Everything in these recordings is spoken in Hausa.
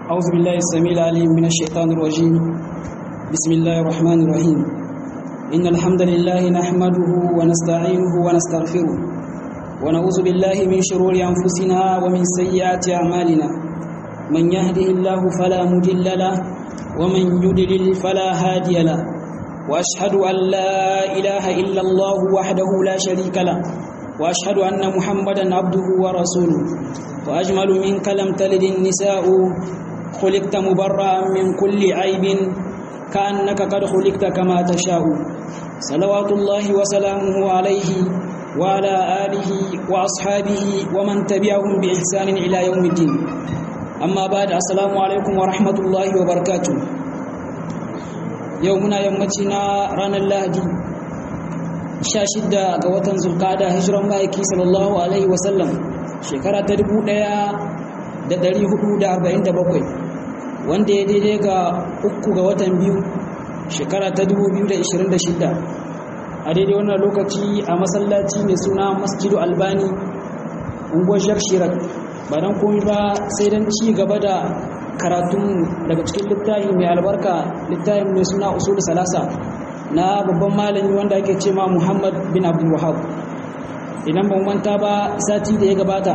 أعوذ بالله السميع العليم من الشيطان الرجيم بسم الله الرحمن الرحيم إن الحمد لله نحمده ونستعينه ونستغفره ونعوذ بالله من شرور أنفسنا ومن سيئات أعمالنا من يهده الله فلا مضل له ومن يضلل فلا هادي له وأشهد أن لا إله إلا الله وحده لا شريك له وأشهد أن محمدا عبده ورسوله وأجمل منك لم تلد النساء خلقت مبرأ من كل عيب كأنك قد خلقت كما تشاء صلوات الله وسلامه عليه وعلى آله وأصحابه ومن تبعهم بإحسان إلى يوم الدين أما بعد السلام عليكم ورحمة الله وبركاته يومنا يومتنا رانا اللهدي shida ga watan zulkada hijiran ma'aiki sallallahu alaihi wasallam shekara ta 1447 wanda ya daidai ga uku ga watan biyu shekara ta 2026 a daidai wannan lokaci a masallaci mai suna masjidu albani unguwar shirar ba don komi ba sai don ci gaba da karatun daga cikin littafi mai albarka littafin mai suna usul salasa na babban malami wanda ake ce ma Muhammad bin Abdul Wahab idan ban manta ba sati da ya gabata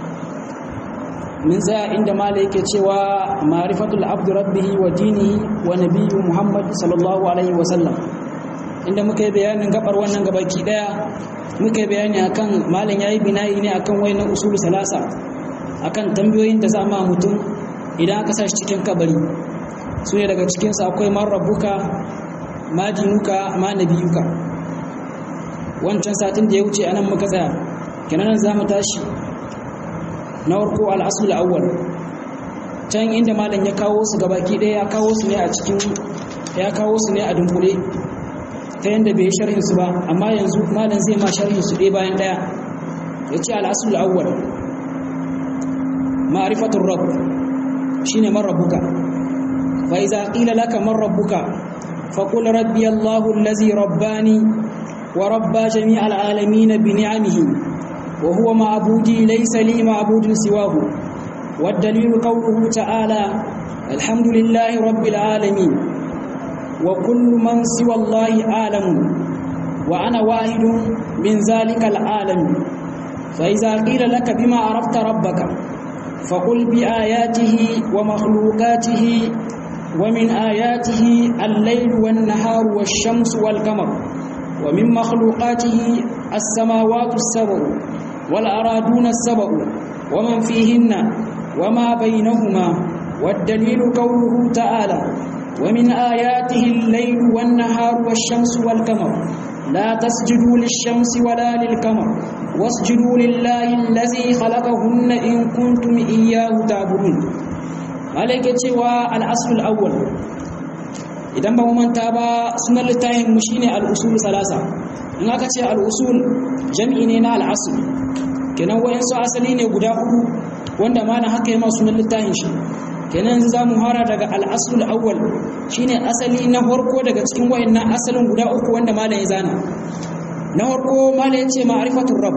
min tsaya inda malai yake cewa ma'rifatul abdu rabbihi wa dinihi wa nabiyyu Muhammad sallallahu alaihi wa sallam inda muka yi bayanin gabar wannan gabaki daya muka yi bayani akan malam yayi binayi ne akan wayannan usul salasa akan tambayoyin da za ma mutum idan aka sa shi cikin kabari su ne daga cikinsu akwai man rabbuka ma dinuka ma nabiyuka wancan satin da ya wuce anan muka tsaya kenan za mu tashi na farko al'asul awwal can inda malam ya kawo su gabaki ɗaya ya kawo su ne a cikin ya kawo su ne a dunkule ta yanda bai sharhin su ba amma yanzu malam zai ma sharhin su ɗaya bayan ɗaya ya ce al'asul awwal ma'rifatul rabb shine man rabbuka fa iza qila laka man rabbuka فقل ربي الله الذي رباني وربى جميع العالمين بنعمه وهو معبودي ليس لي معبود سواه والدليل قوله تعالى الحمد لله رب العالمين وكل من سوى الله عالم وأنا واحد من ذلك العالم فإذا قيل لك بما عرفت ربك فقل بآياته ومخلوقاته ومن آياته الليل والنهار والشمس والقمر ومن مخلوقاته السماوات السبع والأرادون السبع ومن فيهن وما بينهما والدليل قوله تعالى ومن آياته الليل والنهار والشمس والقمر لا تسجدوا للشمس ولا للقمر واسجدوا لله الذي خلقهن إن كنتم إياه تعبدون malaike cewa al'asul awwal idan ba mu manta ba sunan littafin mu shine al'usul salasa in aka ce al'usul jami'i ne na al'asul kenan wayansu asali ne guda uku wanda ma na haka yama sunan littafin shi kenan yanzu zamu fara daga al'asul awwal shine asali na farko daga cikin wayannan asalin guda uku wanda malam ya zana na farko malam ya ce ma'rifatur rabb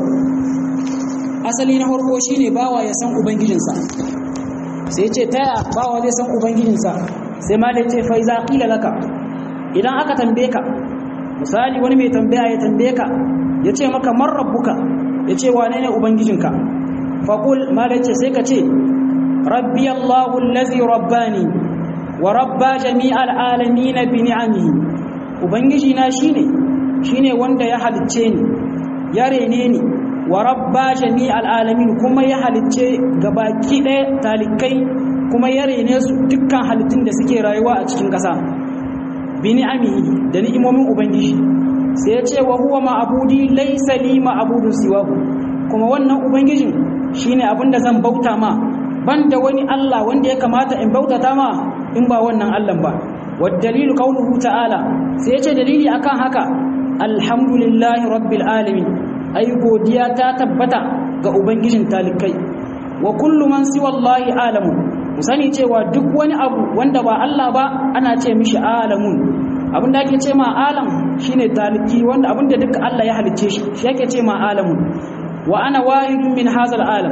asali na farko shine bawa ya san ubangijinsa sai ce taya bawa zai san ubangijinsa sai ma da ce fa iza qila laka idan aka tambaye ka misali wani mai tambaya ya tambaye ka ya ce maka man rabbuka ya ce wane ne ubangijinka fa qul ma da ce sai ka ce rabbi allahu allazi rabbani wa rabba jami'al alamin bi ni'amihi ubangiji na shine shine wanda ya halicce ni ya rene ni wa rabba jami'al alamin kuma ya halicce gabaki ɗaya talikai kuma ya rene su dukkan halittun da suke rayuwa a cikin ƙasa bi ni'amihi da ni'imomin ubangiji sai ya ce wa huwa ma'abudi laysa li ma'budun siwahu kuma wannan ubangijin shine abin da zan bauta ma banda wani Allah wanda ya kamata in bautata ma in ba wannan Allah ba wad dalilu qawluhu ta'ala sai ya ce dalili akan haka alhamdulillahi rabbil alamin ai godiya ta tabbata ga ubangijin talikai wa kullu man siwa Allah alamu mu sani cewa duk wani abu wanda ba Allah ba ana ce mishi alamun abin da ake ce ma alam shine taliki wanda abin da duka Allah ya halicce shi shi yake ce ma alamun wa ana wahidun min hazal alam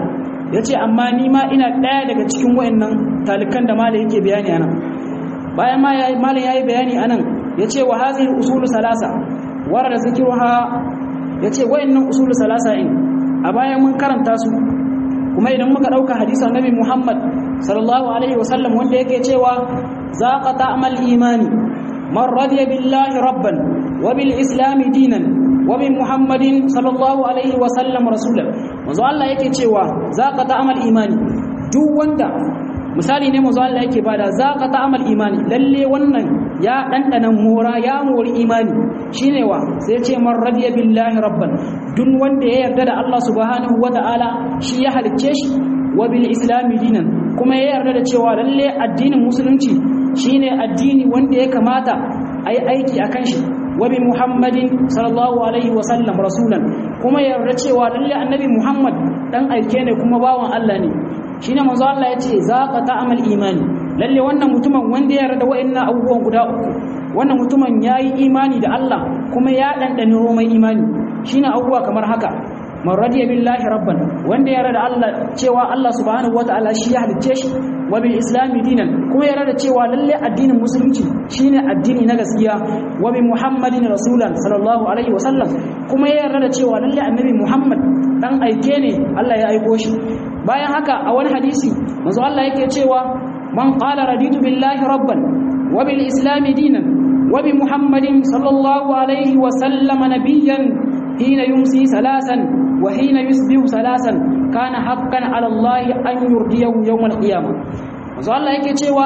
yace amma ni ma ina daya daga cikin wayannan talikan da malai yake bayani anan bayan ma yayi malai yayi bayani anan yace wa hadhihi usulu salasa warada zikruha yace wayannan usulu salasa in a bayan mun karanta su kuma idan muka dauka hadisi annabi Muhammad sallallahu alaihi wasallam wanda yake cewa zaqa ta'mal imani man radiya billahi rabban wa bil islam dinan wa bi muhammadin sallallahu alaihi wasallam rasulan manzo Allah yake cewa zaqa ta'mal imani duk wanda misali ne manzo Allah yake bada zaqa ta'mal imani lalle wannan ya dandana mora ya mori imani shine wa sai ya ce man radiya billahi rabban duk wanda ya yarda da Allah subhanahu wataala shi ya halicce shi wa bil islami dinan kuma ya yarda da cewa lalle addinin musulunci shine addini wanda ya kamata ayi aiki akan shi wa bi muhammadin sallallahu alaihi wa sallam rasulan kuma ya yarda cewa lalle annabi muhammad dan aike ne kuma bawan Allah ne shine manzo Allah yace zaqa ta'amal imani lalle wannan mutumin wanda ya yarda wa'annan abubuwan guda uku wannan mutumin yayi imani da Allah kuma ya dandane romai imani shine abubuwa kamar haka man radiya billahi rabban wanda ya yarda Allah cewa Allah subhanahu wataala shi ya halicce shi wa bil islami dinan kuma ya yarda cewa lalle addinin musulunci shine addini na gaskiya wa bi muhammadin rasulan sallallahu alaihi wasallam kuma ya yarda cewa lalle annabi muhammad dan aike ne Allah ya aiko shi bayan haka a wani hadisi manzo Allah yake cewa man qala raditu billahi rabban wa bil islami dinan wa bi muhammadin sallallahu alaihi wasallam nabiyyan hina yumsi salasan وحين يصبح ثلاثا كان حقا على الله أن يرضيه يوم القيامة manzo Allah yake cewa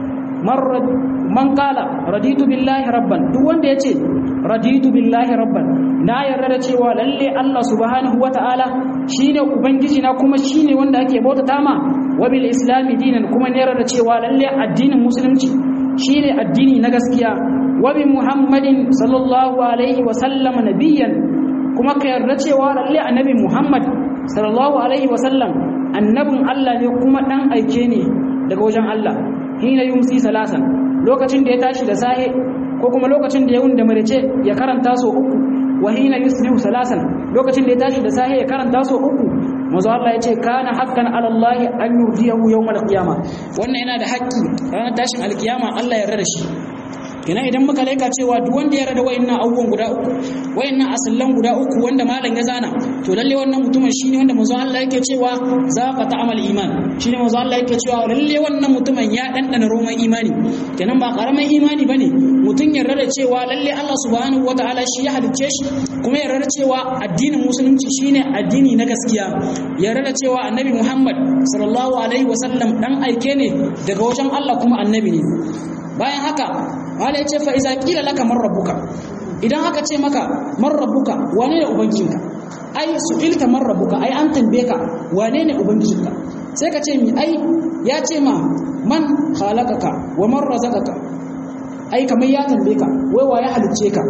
man kala raditu billahi rabban duk wanda yace raditu billahi rabban na yarda da cewa lalle Allah subhanahu wataala shine ubangiji na kuma shine wanda ake bautata ma wa bil islami dinan kuma ne yarda da cewa lalle addinin musulunci shine addini na gaskiya wa bi muhammadin sallallahu alaihi wa sallam nabiyyan kuma ka yarda cewa lalle annabi Muhammad sallallahu alaihi wasallam annabin Allah ne kuma dan aike ne daga wajen Allah hina yumsi salasan lokacin da ya tashi da sahe ko kuma lokacin da ya wunda marice ya karanta so uku wa hina yusbihu salasan lokacin da ya tashi da sahe ya karanta so uku manzo Allah ya ce kana haqqan ala Allah an yurdiyahu yawmal qiyamah wannan yana da haƙƙi ranar tashin alkiyama Allah ya yarda da shi kenan idan muka laika cewa duk wanda ya rada wayannan abubuwan guda uku wayannan asallan guda uku wanda malam ya zana to lalle wannan mutumin shine wanda manzo Allah yake cewa za ka ta'amal iman shine manzo Allah yake cewa lalle wannan mutumin ya dandana roman imani kenan ba karamin imani bane mutun ya rada cewa lalle Allah subhanahu wataala shi ya halicce shi kuma ya rada cewa addinin musulunci shine addini na gaskiya ya rada cewa annabi Muhammad sallallahu alaihi wasallam dan aike ne daga wajen Allah kuma annabi ne bayan haka wala ya ce fa iza kila laka man rabbuka idan aka ce maka man rabbuka wane ne ubangijinka ai su ilta man rabbuka ai an tambaye ka wane ne ubangijinka sai ka ce mi ai ya ce ma man khalaqaka wa man razaqaka ai kamar ya tambaye ka wai wa ya halicce ka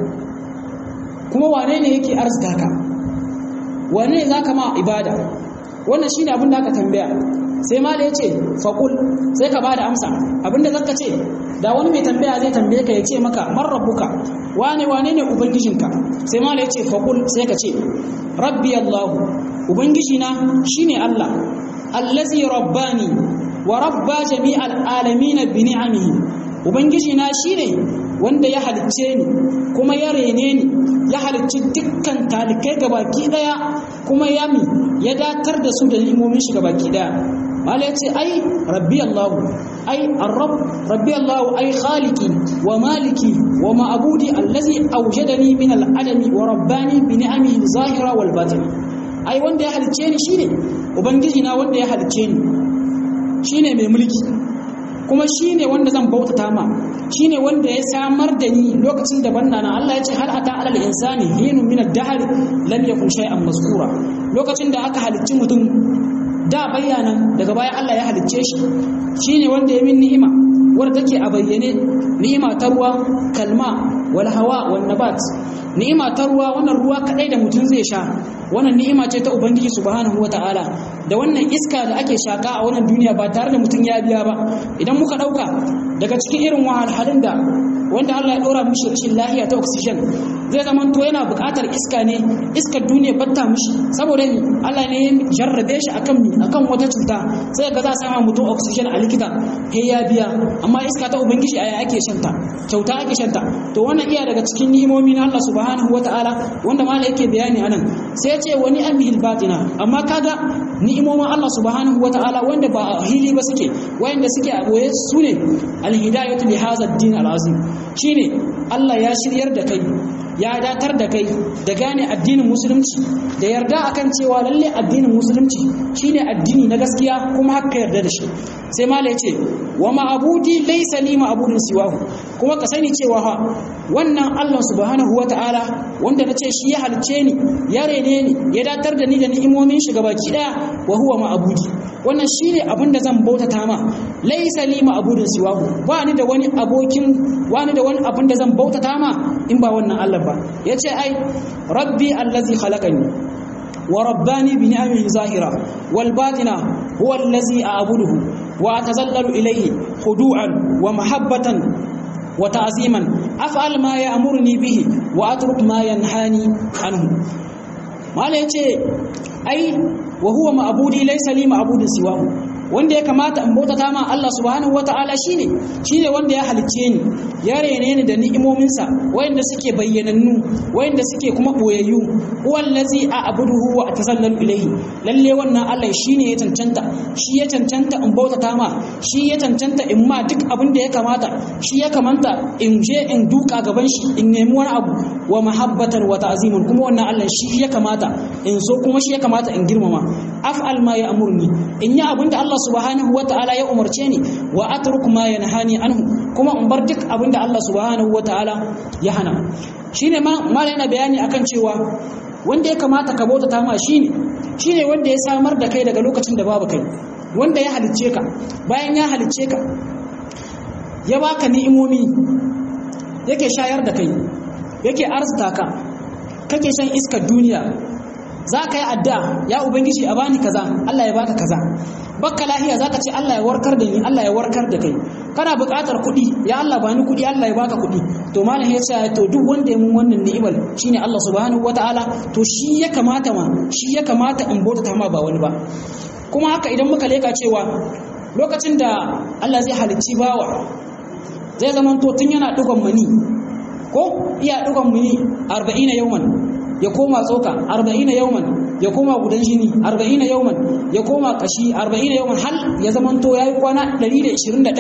kuma wane ne yake arzika ka wane ne zaka ma ibada wannan shine abin da aka tambaya sai ma da yace faqul sai ka bada amsa abinda zaka ce da wani mai tambaya zai tambaye ka ya ce maka man rabbuka wane wane ne ubangijinka sai mala ya ce faƙul sai ka ce rabbi allahu ubangijina shine allah allazi rabbani wa rabba jami'al alamin bi ni'amihi ubangijina shine wanda ya halicce ni kuma ya rene ni ya halicci dukkan talikai gabaki daya kuma ya mi ya datar da su da limomin shi gabaki daya mala ya ce ai rabbi allahu ai arrab rabbi allahu ai khaliki wa maliki wa ma'budi allazi awjadani min al'adami wa rabbani bi ni'amihi zahira wal batin ai wanda ya halicce ni shine ubangiji na wanda ya halicce ni shine mai mulki kuma shine wanda zan bautata ma shine wanda ya samar da ni lokacin da banna na Allah ya ce hal ata alal insani hinun min ad-dahr lam yakun shay'an mazkura lokacin da aka halicci mutum da bayyana daga baya Allah ya halicce shi shine wanda ya min ni'ima wadda take a bayyane ni'ima ta ruwa kalma wal hawa wan nabat ni'ima ta ruwa wannan ruwa kadai da mutum zai sha wannan ni'ima ce ta ubangiji subhanahu wataala da wannan iska da ake shaka a wannan duniya ba tare da mutum ya biya ba idan muka dauka daga cikin irin wahalhalun da wanda Allah ya dora mishi rashin lafiya ta oxygen zai zama to yana buƙatar iska ne iskar duniya batta mishi saboda ni Allah ne ya jarrabe shi akan mi akan wata cuta sai ga za a sama mutum oxygen a likita sai ya biya amma iska ta ubangiji aya ake shanta kyauta ake shanta to wannan iya daga cikin ni'imomi na Allah subhanahu wataala wanda mala yake bayani anan sai ya ce wani amihil batina amma kaga ni'imomin Allah subhanahu wataala wanda ba a hili ba suke wayanda suke a boye su ne alhidayatu li hadha ad-din al-azim shine Allah ya shiryar da kai ya datar da kai da gane addinin musulunci da yarda akan cewa lalle addinin musulunci shine addini na gaskiya kuma haka yarda da shi sai mala yace wa ma'budi laysa li ma'budun siwahu kuma ka sani cewa fa wannan Allah subhanahu wata'ala wanda nace shi ya halice ni ya rene ni ya datar da ni da ni'imomin shi gabaki daya wa huwa ma'budi wannan shine abin da zan bautata ma laysa li ma'budun siwahu ba ni da wani abokin wani da wani abin da zan bautata ma in ba wannan Allah ba yace ai rabbi allazi khalaqani wa rabbani bi ni'amihi zahira wal batina huwa allazi a'buduhu wa atazallalu ilayhi khudu'an wa mahabbatan wa ta'ziman af'al ma ya'muruni bihi wa atruk ma yanhani anhu mala yace ai wa huwa ma'budi laysa li ma'budin siwahu wanda ya kamata in bautata ma Allah subhanahu wata'ala shine shine wanda ya halicce ni ya rene ni da ni'imominsa wayanda suke bayyanannu wayanda suke kuma boyayyu wallazi a'buduhu wa atasallalu ilayhi lalle wannan Allah shine ya cancanta shi ya cancanta in bautata ma shi ya cancanta in ma duk abin da ya kamata shi ya kamanta in je in duka gaban shi in nemi wani abu wa mahabbatan wa ta'ziman kuma wannan Allah shi ya kamata in so kuma shi ya kamata in girmama af'al ma ya amurni in yi abin da Allah subhanahu wa ta'ala ya umarce ni wa atruk ma yanhani anhu kuma in bar duk abin da Allah subhanahu wa ta'ala ya hana shine ma malai yana bayani akan cewa wanda ya kamata ka bautata ma shine shine wanda ya samar da kai daga lokacin da babu kai wanda ya halicce ka bayan ya halicce ka ya baka ni'imomi yake shayar da kai yake arzuta ka kake shan iskar duniya za ka yi addu'a ya ubangiji a bani kaza Allah ya baka kaza bakka lahiya za ka ce Allah ya warkar da ni Allah ya warkar da kai kana buƙatar kuɗi ya Allah bani kuɗi Allah ya baka kuɗi to malam ya ce to duk wanda ya mun wannan ni'imar shine Allah subhanahu wataala to shi ya kamata ma shi ya kamata in bauta ma ba wani ba kuma haka idan muka leka cewa lokacin da Allah zai halicci bawa zai zama to tun yana dugon mani ko iya dugon mani 40 yawman ya koma tsoka 40 yawman ya koma gudan jini 40 yawman ya koma kashi 40 yawman hal ya zamanto yayi kwana 121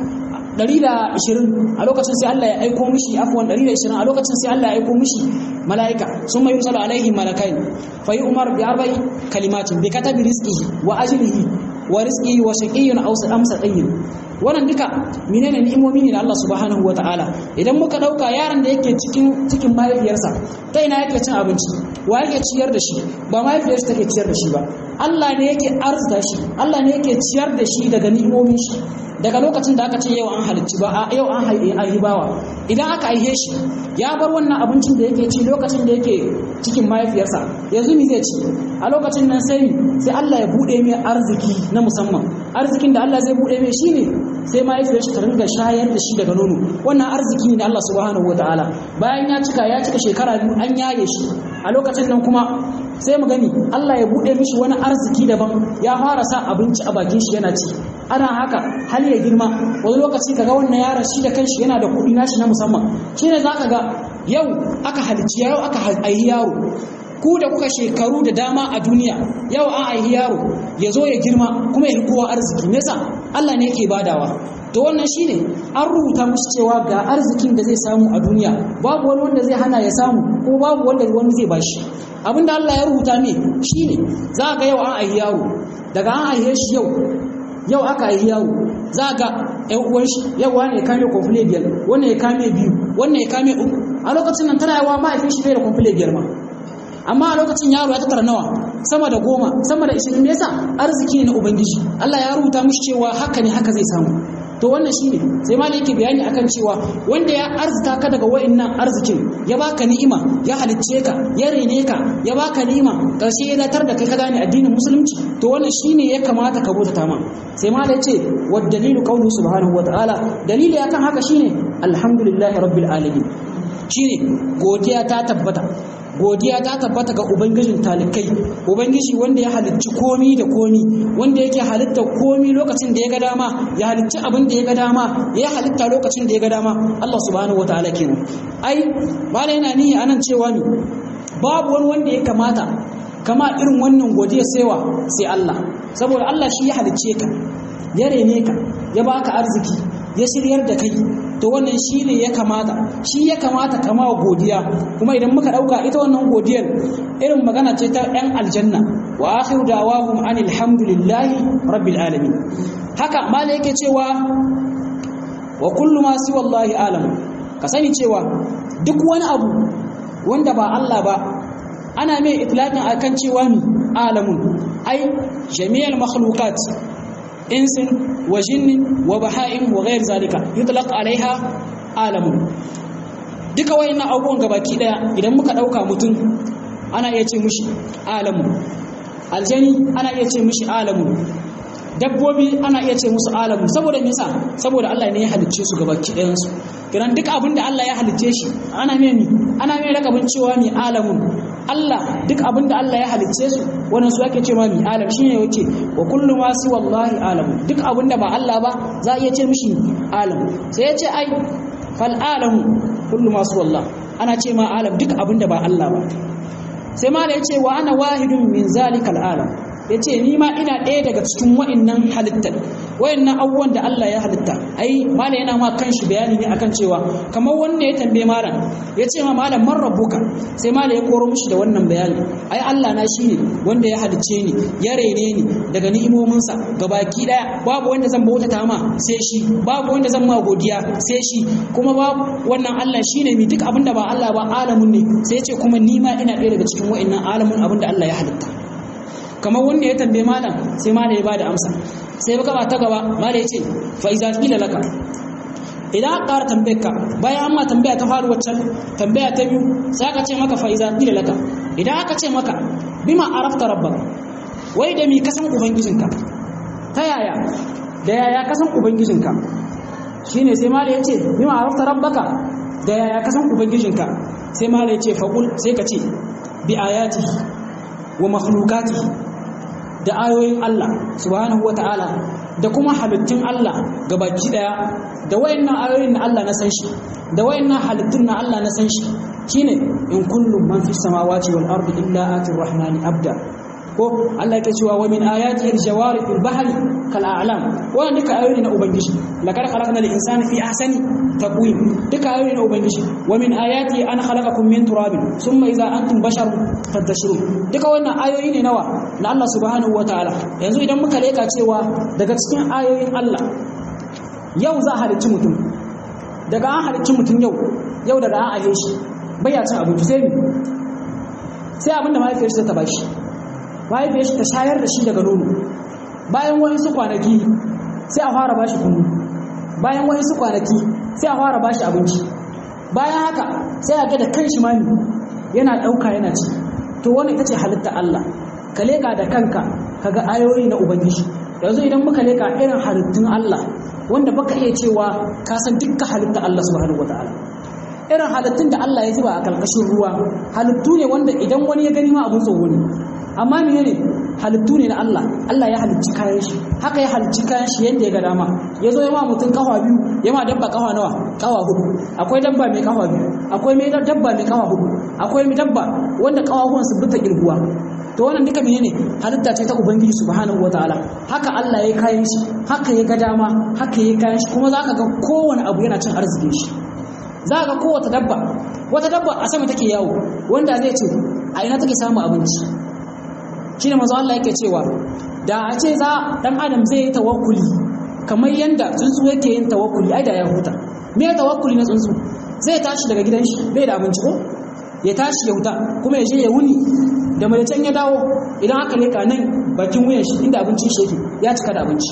120 a lokacin sai Allah ya aiko mishi afwan 120 a lokacin sai Allah ya aiko mishi malaika summa yursalu alaihi malakai fa yu'mar bi arba'i kalimatin bi katabi rizqihi wa ajlihi wa rizqihi wa shaqiyyun aw amsa tayyin wannan duka menene ni'imomi ne da Allah subhanahu wataala idan muka dauka yaron da yake cikin cikin mahaifiyarsa ta ina yake cin abinci wa yake ciyar da shi ba mahaifiyarsa take ciyar da shi ba Allah ne yake arzuta shi Allah ne yake ciyar da shi daga ni'imomin shi daga lokacin da aka ce yau an halicci ba yau an haibawa idan aka aihe shi ya bar wannan abincin da yake ci lokacin da yake cikin mahaifiyarsa yanzu mi zai ci a lokacin nan sai sai Allah ya bude mai arziki na musamman arzikin da Allah zai bude mai shine sai mahaifiyar shi ta ringa shayar da shi daga nono wannan arziki ne na Allah subhanahu wataala bayan ya cika ya cika shekara biyu an yaye shi a lokacin nan kuma sai mu gani Allah ya bude mishi wani arziki daban ya fara sa abinci a bakin shi yana ci ana haka hal ya girma wani lokaci kaga wannan yaron shi da kanshi yana da kuɗi nashi na musamman shine zaka ga yau aka halicci yau aka aihi yaro ku da kuka shekaru da dama a duniya yau an aihi yaro ya zo ya girma kuma ya kowa arziki me yasa Allah ne yake badawa to wannan shine an rubuta musu cewa ga arzikin da zai samu a duniya babu wani wanda zai hana ya samu ko babu wanda wani zai bashi abinda Allah ya rubuta ne shine za ga yau an aihi yaro daga an aihe shi yau yau aka aihi yaro za ga ƴan uwan shi yau wani ya kame kwamfule biyar wannan ya kame biyu wannan ya kame uku a lokacin nan tana yawa mahaifin shi bai da kwamfule biyar ma amma a lokacin yaro ya tattara nawa sama da goma sama da ishirin yasa arziki ne na ubangiji Allah ya rubuta mishi cewa haka ne haka zai samu to wannan shine sai malai yake bayani akan cewa wanda ya arzuta ka daga wa'annan arzikin ya baka ni'ima ya halicce ka ya rene ka ya baka ni'ima karshe ya datar da kai ka gane addinin musulunci to wannan shine ya kamata ka bauta ma sai malai ce wa dalilu qawlu subhanahu wa ta'ala dalili akan haka shine alhamdulillahi rabbil alamin shine godiya ta tabbata godiya ta tabbata ga ubangijin talikai ubangiji wanda ya halicci komi da komi wanda yake halitta komi lokacin da ya ga dama ya halicci abin da ya ga dama ya halitta lokacin da ya ga dama Allah subhanahu wataala kenan ai malai yana nihi anan cewa ni babu wani wanda ya kamata kama irin wannan godiya saiwa sai Allah saboda Allah shi ya halicce ka ya rene ka ya baka arziki ya shiryar da kai to wannan shi ne ya kamata shi ya kamata kama godiya kuma idan muka dauka ita wannan godiyar irin magana ce ta yan aljanna wa akhiru da'wahum anil hamdulillahi rabbil alamin haka mala yake cewa wa kullu ma siwa Allahi alam ka sani cewa duk wani abu wanda ba Allah ba ana mai itlaqin akan cewa ni alamun ai jami'al makhluqat insin wa jinnin wa baha'im wa ghair zalika yutlaq alaiha alamun duka wayannan abubuwan gabaki daya idan muka dauka mutum ana iya ce mishi alamun aljani ana iya ce mishi alamun dabbobi ana iya ce musu alamun saboda me yasa saboda Allah ne ya halicce su gabaki dayan su kiran duk abin da Allah ya halicce shi ana mai ni ana mai rakabin cewa ni alamun Allah duk abin da Allah ya halicce su wannan su ake cewa mi alam shine yake wa kullu ma si wallahi alam duk abin da ba Allah ba za a iya ce mishi alam sai ya ce ai fal alamu kullu ma si wallahi ana ce ma alam duk abin da ba Allah ba sai ma da yace wa ana wahidun min zalikal alam yace ni ma ina ɗaya daga cikin wa'annan halittar wayannan abubuwan da Allah ya halitta ai malam yana ma kanshi bayani ne akan cewa kamar wanda ya tambaye malam ya ce ma malam man rabbuka sai malam ya koro mishi da wannan bayani ai Allah na shine wanda ya halicce ni ya rene ni daga ni'imominsa gabaki daya babu wanda zan bautata ma sai shi babu wanda zan ma godiya sai shi kuma babu wannan Allah shine mi duk abinda ba Allah ba alamun ne sai ya ce kuma ni ma ina ɗaya daga cikin wa'annan alamun abinda Allah ya halitta kamar wanda ya tambaye malam sai malam ya bada amsa sai baka ba ta gaba malam ya ce fa iza qila laka idan aka ƙara tambayar ka bayan amma tambaya ta faru waccan tambaya ta biyu sai aka ce maka fa iza qila laka idan aka ce maka bima arafta rabbaka wai da mi kasan ubangijinka ta yaya da yaya kasan ubangijinka shine sai malam ya ce bima arafta rabbaka da yaya kasan ubangijinka sai malam ya ce faqul sai ka ce bi ayatihi wa makhluqatihi da ayoyin Allah subhanahu wata'ala da kuma halittun Allah gabaki daya da wayannan ayoyin na Allah na san shi da wayannan halittun na Allah na san shi shine in kullum man fi samawati wal ardi illa atir rahmani abda ko Allah yake cewa wa min ayati al-jawari fil bahri kal a'lam wannan duka ayoyi na ubangiji lakar khalaqna al-insana fi ahsani taqwim duka ayoyi na ubangiji wa min ayati an khalaqakum min turabin thumma idza antum basharun fantashirun duka wannan ayoyi ne nawa na Allah subhanahu wataala yanzu idan muka leka cewa daga cikin ayoyin Allah yau za a halicci mutum daga an halicci mutum yau yau daga an ahe shi bai cin abinci sai sai abinda mahaifiyar shi ta bashi mahaifiyar shi ta shayar da shi daga nono bayan wani su kwanaki sai a fara bashi kunu bayan wani su kwanaki sai a fara bashi abinci bayan haka sai a ga da kan shi mami yana ɗauka yana ci to wani ita ce halitta Allah ka leƙa da kanka ka ga ayoyi na ubangiji yanzu idan muka leƙa irin halittun Allah wanda baka iya cewa ka san dukkan halitta Allah subhanahu wataala irin halittun da Allah ya zuba a ƙarƙashin ruwa halittu ne wanda idan wani ya gani ma abun tsoro ne amma menene halittu ne na Allah Allah ya halicci kayan shi haka ya halicci kayan shi yadda ya ga dama ya zo ya ma mutum kafa biyu ya ma dabba kafa nawa kafa hudu akwai dabba mai kafa biyu akwai mai dabba mai kafa hudu akwai mai dabba wanda kafafuwan su bita girguwa to wannan duka menene halitta ce ta ubangiji subhanahu wataala haka Allah ya kayan shi haka ya ga dama haka ya kayan shi kuma zaka ga kowane abu yana cin arzikin shi za ga kowace dabba wata dabba a sama take yawo wanda zai ce a ina take samu abinci shi ne mazu Allah yake cewa da a ce za dan adam zai yi tawakkuli kamar yanda tsuntsu yake yin tawakkuli ai da ya huta me ya tawakkuli na tsuntsu zai tashi daga gidan shi bai da abinci ko ya tashi ya huta kuma ya je ya wuni da mai ya dawo idan aka leka nan bakin wuyan shi inda abincin shi yake ya cika da abinci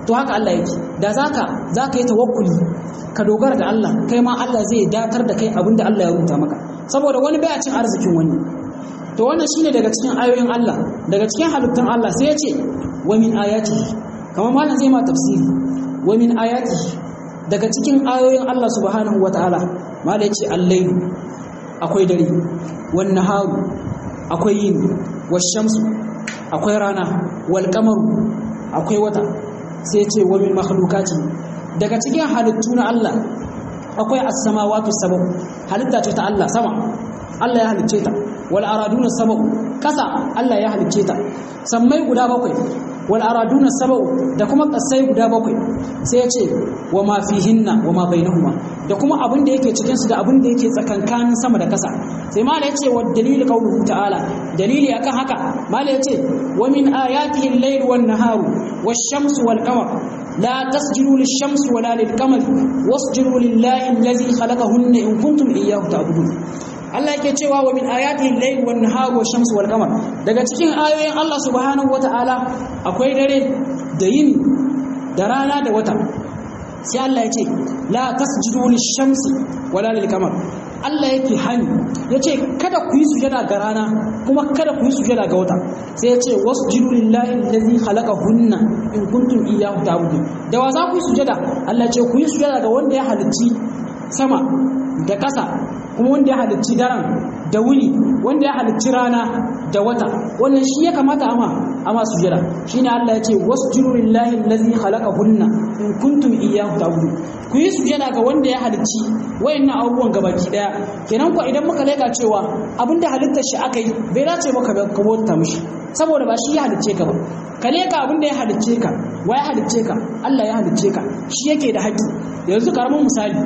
to haka Allah yake da zaka zaka yi tawakkuli ka dogara da Allah kai ma Allah zai datar da kai abinda Allah ya rubuta maka saboda wani baya cin arzikin wani to wannan shine daga cikin ayoyin Allah daga cikin halittun Allah sai ya ce wa min ayatihi kamar malam zai ma tafsiri wa min ayatihi daga cikin ayoyin Allah subhanahu wataala malam ya ce al-layl akwai dare wan naharu akwai yin wash-shamsu akwai rana wal qamaru akwai wata sai ya ce wa min makhluqati daga cikin halittu na Allah akwai as-samawati sab'u halitta ce ta Allah sama Allah ya halicce ta wal araduna sab'u kasa Allah ya halicce ta sammai guda bakwai wal araduna sab'u da kuma kasai guda bakwai sai ya ce wa ma fihinna wa ma bainahuma da kuma abin da yake cikin su da abin da yake tsakankanin sama da kasa sai mala ya ce wa dalili qauluhu ta'ala dalili akan haka mala ya ce wa min ayatihi al-layl wan naharu wash-shamsu wal qamar لا تسجدوا للشمس ولا للقمر واسجدوا لله الذي خلقهن إن كنتم إياه تعبدون Allah yake cewa wa min ayatihi al-layl wan nahar wa shamsu wal qamar daga cikin ayoyin Allah subhanahu wataala akwai dare da yini da rana da wata sai Allah ya ce la tasjudu lish-shamsi wala lil-qamar Allah yake hani yace kada ku yi sujada ga rana kuma kada ku yi sujada ga wata sai yace wasjudu lillahi allazi khalaqahunna in kuntum iyyahu ta'budun da wa za ku yi sujada Allah ce ku yi sujada ga wanda ya halicci sama da ƙasa kuma wanda ya halicci daren da wuni wanda ya halicci rana da wata wannan shi ya kamata ama ama sujada shine Allah ya ce wasjudu lillahi allazi khalaqahunna in kuntum iyyahu ta'budun ku yi sujada ga wanda ya halicci wayannan abubuwan gabaki daya kenan ko idan muka leka cewa abinda halittar shi aka yi bai dace maka ka bauta mishi saboda ba shi ya halicce ka ba ka leka abinda ya halicce ka wa ya halicce ka Allah ya halicce ka shi yake da haƙƙi yanzu karamin misali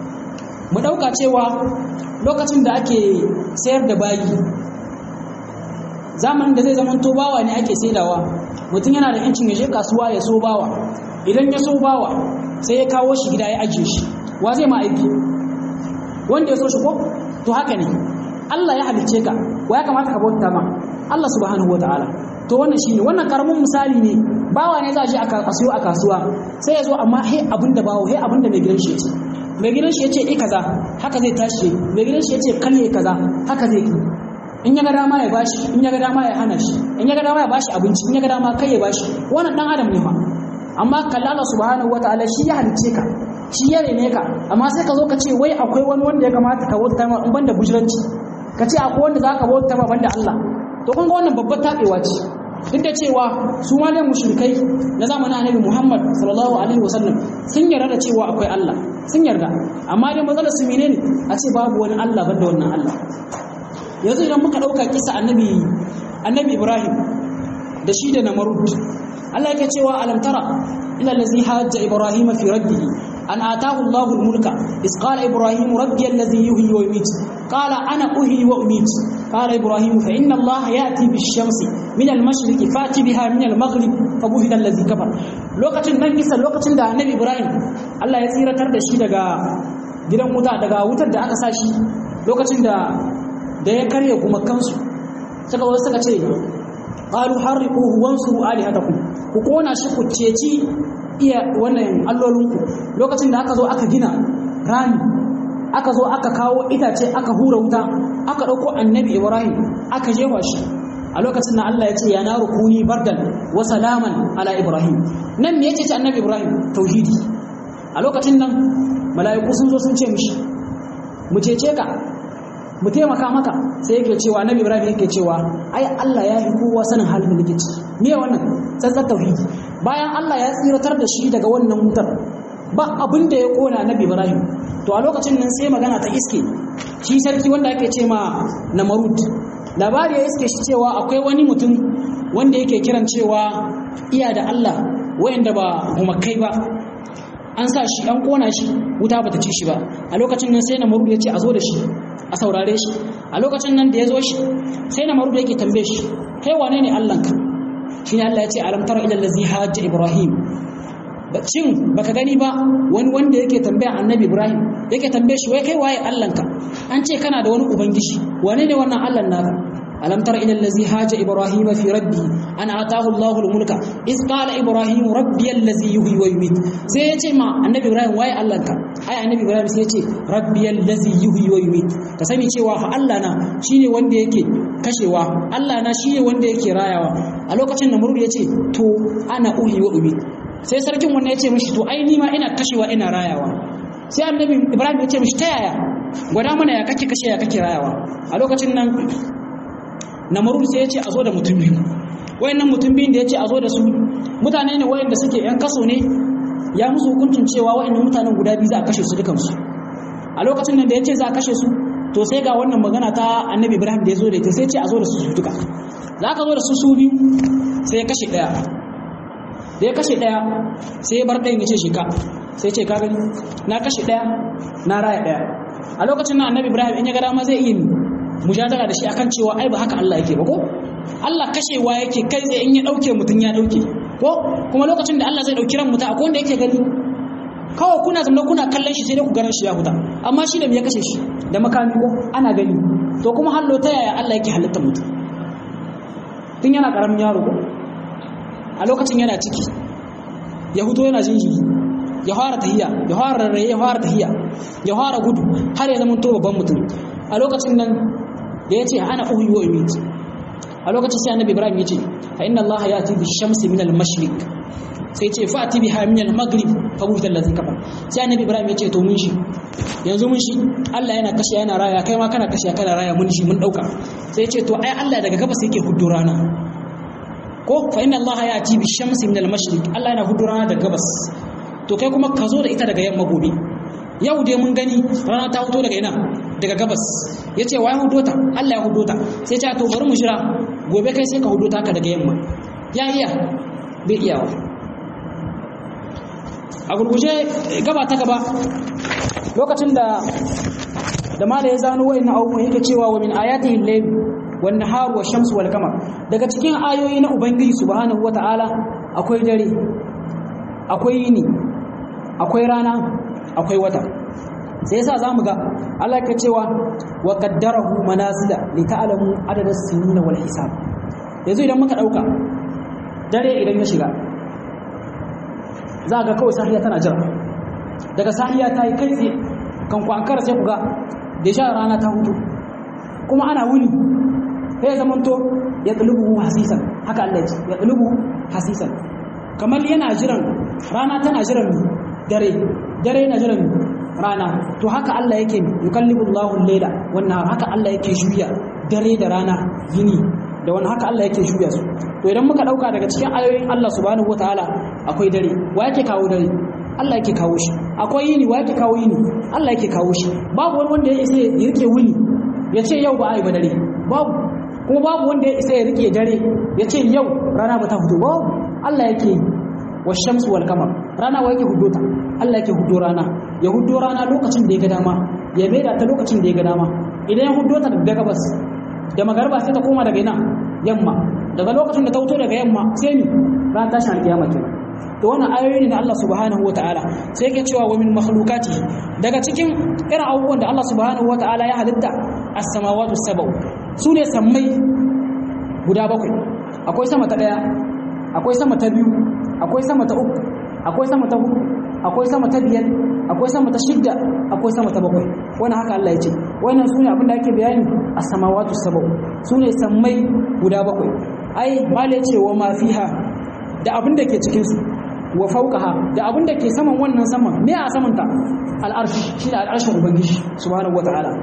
mu ɗauka cewa lokacin da ake sayar da bayi zamanin da zai zama to bawa ne ake saidawa mutum yana da yancin ya je kasuwa ya so bawa idan ya so bawa sai ya kawo shi gida ya ajiye shi wa zai ma aiki wanda ya so shi ko to haka ne Allah ya halicce ka wa ya kamata ka bauta ma Allah subhanahu wataala to wannan shine wannan karamin misali ne bawa ne za a je a kasuwa a kasuwa sai ya zo amma he abinda bawo he abinda mai gidan shi ya ce mai gidan shi ya ce eh kaza haka zai tashi mai gidan shi ya ce kalle kaza haka zai ki in ya ga dama ya bashi in ya ga dama ya hana shi in ya ga dama ya bashi abinci in ya ga dama kai ya bashi wannan dan adam ne fa amma kalla Allah subhanahu wataala shi ya halice ka shi ya rene ka amma sai ka zo ka ce wai akwai wani wanda ya kamata ka bauta ma in banda bujuranci ka ce akwai wanda zaka bauta ma banda Allah to kun ga wannan babbar tabewa ce duk da cewa su ma dai mushrikai na zamanin Annabi Muhammad sallallahu alaihi wasallam sun yarda da cewa akwai Allah sun yarda amma dai matsalar su menene a ce babu wani Allah banda wannan Allah yanzu idan muka dauka kisa Annabi Annabi Ibrahim da shi da Namrud Allah yake cewa alam tara ila allazi hajja Ibrahim fi rabbihi an ataahu Allahu al-mulka is qala Ibrahim rabbi allazi yuhyi wa yumiit qala ana uhyi wa umiit qala Ibrahim fa inna Allah ya'ti bish-shamsi min al-mashriqi fati biha min al-maghrib fa buhita allazi kafar lokacin nan kisa lokacin da Annabi Ibrahim Allah ya tsiratar da shi daga gidan wuta daga wutar da aka sa shi lokacin da da ya karya gumakansu suka wasu suka ce qalu harriquhu wansuru alihatakum ku kona shi ku ceci iya wannan allolinku lokacin da aka zo aka gina rami aka zo aka kawo itace aka hura wuta aka dauko annabi ibrahim aka jefa shi a lokacin da Allah ya ce ya naru kuni bardan wa salaman ala ibrahim nan me yace ce annabi ibrahim tauhidi a lokacin nan mala'iku sun zo sun ce mishi mu cece ka mu taimaka maka sai yake cewa annabi ibrahim yake cewa ai Allah ya yi kowa sanin halin da nake ciki me wannan tsantsar tauhidi bayan Allah ya tsiratar da shi daga wannan wutar ba abin da ya kona annabi ibrahim to a lokacin nan sai magana ta iske shi sarki wanda ake ce ma namarud labari ya iske shi cewa akwai wani mutum wanda yake kiran cewa iya da Allah wayanda ba gumakai ba an sa shi an kona shi wuta bata ci shi ba a lokacin nan sai namarud ya ce a zo da shi a saurare shi a lokacin nan da ya zo shi sai na maruda yake tambaye shi kai wane ne Allahnka shi ne Allah ya ce alam tara ila allazi hajja ibrahim cin baka gani ba wani wanda yake tambaya annabi ibrahim yake tambaye shi wai kai waye Allahnka an ce kana da wani ubangiji wane ne wannan Allah naka alam tara ila allazi haja ibrahim fi rabbi an ataahu allah mulka iz qala ibrahim rabbi allazi yuhyi wa yumiit sai ya ce ma annabi ibrahim waye allah ka ai annabi ibrahim sai ya ce rabbi allazi yuhyi wa yumiit ka sani cewa fa allah na shine wanda yake kashewa allah na shine wanda yake rayawa a lokacin da murud ya ce to ana uhi wa umiit sai sarkin wannan ya ce mishi to ai ni ma ina kashewa ina rayawa sai annabi ibrahim ya ce mishi ta yaya gwada mana ya kake kashe ya kake rayawa a lokacin nan namarun sai ya ce a zo da mutum biyu wayannan mutum biyun da ya ce a zo da su mutane ne wayanda suke yan kaso ne ya musu hukuncin cewa wayannan mutanen guda biyu za a kashe su dukansu a lokacin nan da ya ce za a kashe su to sai ga wannan magana ta annabi ibrahim da ya zo da ita sai ce a zo da su su duka za ka zo da su su biyu sai ya kashe ɗaya da ya kashe ɗaya sai ya bar ɗayan ya ce shi ka sai ce ka gani na kashe ɗaya na raya ɗaya a lokacin nan annabi ibrahim in ya ga dama zai iya mujadala da shi akan cewa ai ba haka Allah yake ba ko Allah kashewa yake kai tsaye in ya dauke mutum ya dauke ko kuma lokacin da Allah zai dauki ran mutum akwai wanda yake gani kawai kuna zama kuna kallon shi sai dai ku garan shi ya huta amma shi da me ya kashe shi da makami ko ana gani to kuma hallo ta yaya Allah yake halitta mutum tun yana karamin yaro ko a lokacin yana ciki ya huto yana jinjiri ya fara tahiya ya fara rarraye ya fara tahiya ya fara gudu har ya zama to babban mutum a lokacin nan da ya ce ana uhuyi wa umit a lokacin sai annabi ibrahim ya ce fa inna allaha yati bi shamsi min al mashriq sai ce fa ati biha min al maghrib fa buhita allazi kafar sai annabi ibrahim ya ce to mun shi yanzu mun shi Allah yana kashe yana raya kai ma kana kashe kana raya mun shi mun dauka sai ya ce to ai Allah daga gabas yake huddo rana ko fa inna allaha yati bi shamsi min al mashriq Allah yana huddo rana daga gabas to kai kuma ka zo da ita daga yamma gobe yau dai mun gani rana ta fito daga ina daga gabas ya ce waye hudo ta Allah ya hudo ta sai ce to bari mu jira gobe kai sai ka hudo ta ka daga yamma ya iya bai iyawa a gurguje gaba ta gaba lokacin da da mala ya zano wa'annan abubuwan yake cewa wa min ayatihi al-layl wan nahar wa shamsu wal qamar daga cikin ayoyi na ubangiji subhanahu wata'ala akwai dare akwai yini akwai rana akwai wata sai yasa zamu ga Allah ke cewa wa qaddarahu manazila li ta'lamu adada sinin wal hisab yanzu idan muka dauka dare idan ya shiga za ga kawai sahiya tana jira daga sahiya ta yi kai tsaye kan ku ankara sai ku ga da sha rana ta hutu kuma ana wuni sai zamanto ya tulubu hasisan haka Allah ya ce ya tulubu hasisan kamar yana jiran rana tana jiran dare dare yana jiran rana to haka Allah yake yukallibu Allahu al-layla wan nahar haka Allah yake juya dare da rana yini da wani haka Allah yake juya su to idan muka dauka daga cikin ayoyin Allah subhanahu wataala akwai dare wa yake kawo dare Allah yake kawo shi akwai yini wa yake kawo yini Allah yake kawo shi babu wani wanda ya isa ya rike wuni ya ce yau ba a yi ba dare babu kuma babu wanda ya isa ya rike dare ya ce yau rana ba ta fito babu Allah yake yi wa shamsu wal kamar rana wa yake hudo ta Allah yake hudo rana ya hudo rana lokacin da ya ga dama ya maida ta lokacin da ya ga dama idan ya hudo ta daga gabas da magarba sai ta koma daga ina yamma daga lokacin da ta fito daga yamma sai ni ran tashin alkiyama kenan to wannan ayoyi ne na Allah subhanahu wataala sai yake cewa wa min makhluqati daga cikin irin abubuwan da Allah subhanahu wataala ya halitta as-samawati sab'u sune sammai guda bakwai akwai sama ta daya akwai sama ta biyu akwai sama ta uku akwai sama ta hudu akwai sama ta biyar akwai sama ta shidda akwai sama ta bakwai wannan haka Allah ya ce wannan sune abin da ake bayani a samawatu sab'u sune sammai guda bakwai ai mala ya ce wa ma fiha da abin da ke cikin su wa fawqaha da abin da ke saman wannan saman me a saman ta al'arshi shine al'arshin ubangiji subhanahu wataala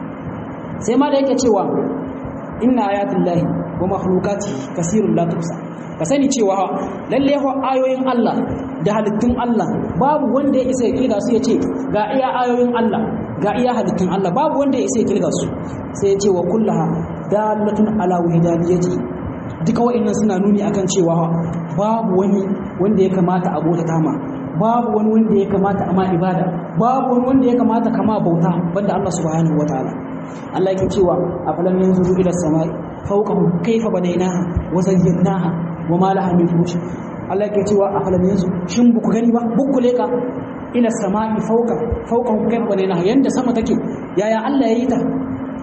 sai ma da yake cewa inna ayatullahi wa makhluqati kasirun la tuhsa ka sani cewa lalle ayoyin Allah da halittun Allah babu wanda ya isa ya kirga su ya ce ga iya ayoyin Allah ga iya halittun Allah babu wanda ya isa ya kirga su sai ya ce wa kullaha dalatun ala wahdaniyati duka wa'annan suna nuni akan cewa babu wani wanda ya kamata a bauta tama babu wani wanda ya kamata a ma ibada babu wani wanda ya kamata kama bauta banda Allah subhanahu wataala Allah yake cewa afalam yanzuru ila samai fawqahum kayfa banaynaha wa zayyanaha wa ma laha min furush Allah yake cewa afalam yanzu shin buku gani ba buku leka ila samai fawqa fawqahum kayfa banaynaha yanda sama take yaya Allah yayi ta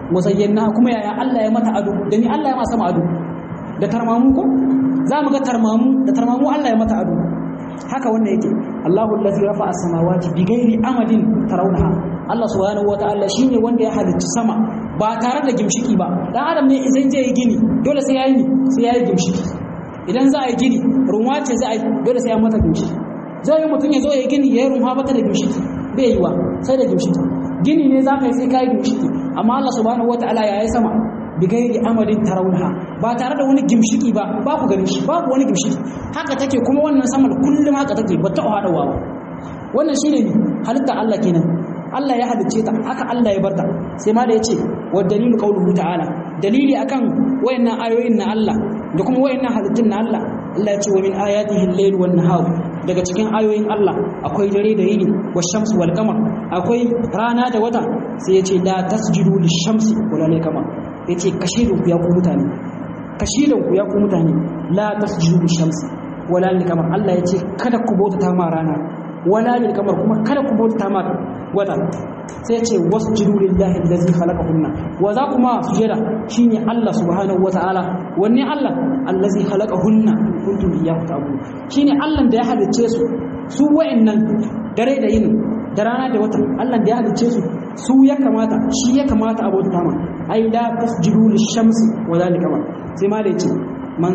musayyana kuma yaya Allah ya mata ado da ni Allah ya ma sama ado da tarmamu ko za mu ga tarmamu da tarmamu Allah ya mata ado haka wannan yake Allahu allazi rafa'a as-samawati bighairi amadin tarawnaha Allah subhanahu wataala shine wanda ya halicci sama ba tare da gimshiki ba dan adam ne idan zai yi gini dole sai yayi sai yayi gimshiki idan za a yi gini runwa ce za a yi dole sai ya mata gimshiki zai yi mutum ya zo ya yi gini ya yi runwa bata da gimshiki bai yi wa sai da gimshiki gini ne za ka yi sai ka yi gimshiki amma Allah subhanahu wataala ya yi sama bigairi amadin tarawunha ba tare da wani gimshiki ba ba ku gani shi babu wani gimshiki haka take kuma wannan saman kullum haka take ba ta hadawa ba wannan shine ne halitta Allah kenan Allah ya halicce ta haka Allah ya barta sai ma da yace wa dalilu qawluhu ta'ala dalili akan wayannan ayoyin na Allah da kuma wayannan halittun na Allah Allah ya ce wa min ayatihi al-layl wan nahar daga cikin ayoyin Allah akwai dare da yini wa shamsu wal qamar akwai rana da wata sai ya ce la tasjudu lish-shamsi wala lil-qamar ya ce kashidinku ya ku mutane kashidinku ya ku mutane la tasjudu lishamsi wala lil kamar Allah ya ce kada ku bauta ma rana wala lil kamar kuma kada ku bauta ma wata sai ya ce wasjudu lillahi allazi khalaqahunna wa za kuma sujada shine Allah subhanahu wataala wanne Allah allazi khalaqahunna kuntum iyyahu ta'budun shine Allah da ya halicce su su wa'annan dare da yin da rana da wata Allah da ya halicce su su ya kamata shi ya kamata a bauta ma ai la tasjudu lishamsi wa zalika ma sai ma da yace man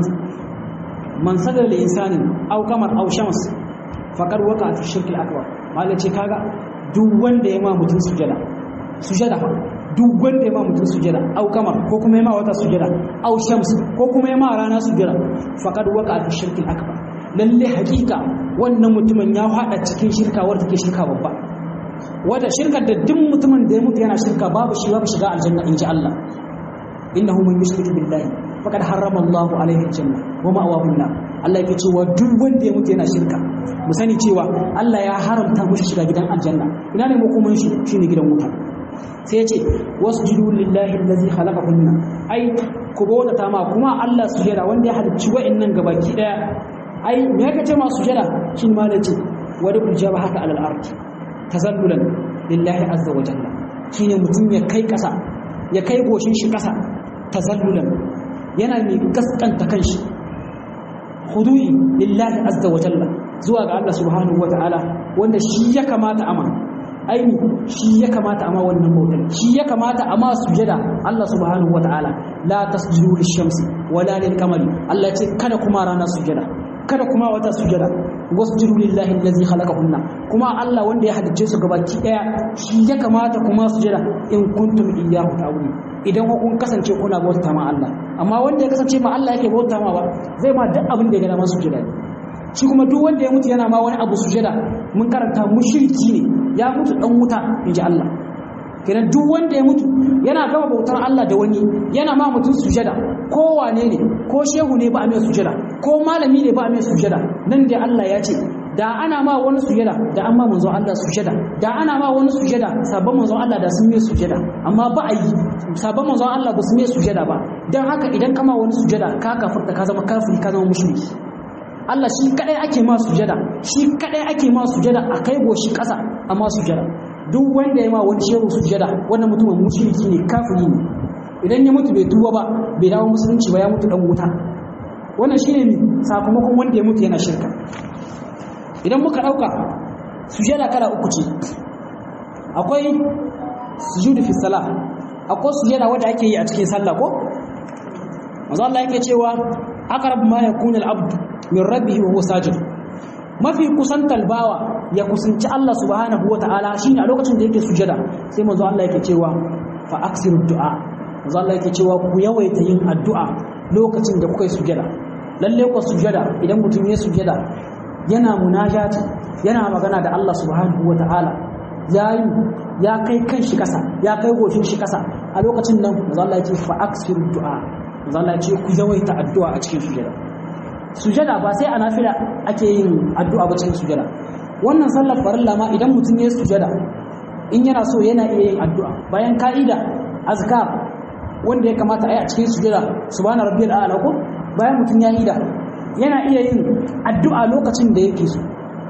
man sadar da insanin aw kamar aw shams faqad waqa fi shirk al-akbar malai ce kaga duk wanda ya ma mutun sujada sujada fa duk wanda ya ma mutun sujada aw kamar ko kuma ya ma wata sujada aw shams ko kuma ya ma rana sujada faqad waqa fi shirk al-akbar lalle hakika wannan mutumin ya hada cikin shirka wadda take shirka babba wata shirkar da duk mutumin da ya mutu yana shirka babu shi babu shiga aljanna in ji Allah innahu man yushrik billahi faqad harrama Allah alaihi aljanna wa ma'awahu an Allah yake cewa duk wanda ya mutu yana shirka mu sani cewa Allah ya haramta mushi shiga gidan aljanna ina ne makoman shi shine gidan wuta sai ya ce wasjudu lillahi allazi khalaqahunna ai ku bauta ta ma kuma Allah sujada wanda ya halicci wa'annan gabaki daya ai me yake ce ma sujada shin ma da ce wadi kujaba haka alal ardi tazallulan lillahi azza wa jalla shine mutum ya kai kasa ya kai goshin shi kasa tazallulan yana mai gaskanta kanshi hudu'i lillahi azza wa jalla zuwa ga Allah subhanahu wa ta'ala wanda shi ya kamata ama aini shi ya kamata ama wannan bautar shi ya kamata ama sujada Allah subhanahu wa ta'ala la tasjudu lish-shamsi wala lil-qamari Allah ya ce kada kuma rana sujada kada kuma wata sujada wasjudu lillahi allazi khalaqahunna kuma Allah wanda ya halicce su gabaki daya shi ya kamata kuma sujada in kuntum iyyahu ta'budun idan kun kasance kuna bauta ma Allah amma wanda ya kasance ma Allah yake bauta ma ba zai ma duk abin da ya ga masu sujada shi kuma duk wanda ya mutu yana ma wani abu sujada mun karanta mushriki ne ya mutu dan wuta inji Allah kenan duk wanda ya mutu yana gama bautar Allah da wani yana ma mutum sujada ko wane ne ko shehu ne ba a mai sujada ko malami ne ba a mai sujada nan da Allah ya ce da ana ma wani sujada da an ma manzo Allah sujada da ana ma wani sujada sabon manzo Allah da sun mai sujada amma ba a yi sabon manzo Allah ba su mai sujada ba dan haka idan kama wani sujada ka kafirta ka zama kafiri ka zama mushriki Allah shi kadai ake ma sujada shi kadai ake ma sujada a kai goshi kasa amma sujada duk wanda ya ma wani shehu sujada wannan mutumin mushriki ne kafiri ne idan ya mutu bai tuba ba bai dawo musulunci ba ya mutu dan wuta wannan shine ne sakamakon wanda ya mutu yana shirka idan muka dauka sujada kala uku ce akwai sujudu fi salah akwai sujada wanda ake yi a cikin sallah ko manzo Allah yake cewa aqrab ma yakunu al-abd min rabbihi wa huwa sajid mafi kusantar bawa ya kusanci Allah subhanahu wa ta'ala shine a lokacin da yake sujada sai manzo Allah yake cewa fa aksiru du'a manzo Allah yake cewa ku yawaita yin addu'a lokacin da kuka yi sujada lalle ku sujada idan mutum ya sujada yana munajati yana magana da Allah subhanahu wa ta'ala yayi ya kai kan shi kasa ya kai goshin shi kasa a lokacin nan manzo Allah yake fa aksiru du'a manzo Allah yake ku yawaita addu'a a cikin sujada sujada ba sai a nafila ake yin addu'a ba cikin sujada wannan sallar farilla ma idan mutum ya sujada in yana so yana iya yin addu'a bayan ka'ida azkar wanda ya kamata a yi a cikin sujada subhana rabbiyal a'la ko bayan mutum ya ida yana iya yin addu'a lokacin da yake so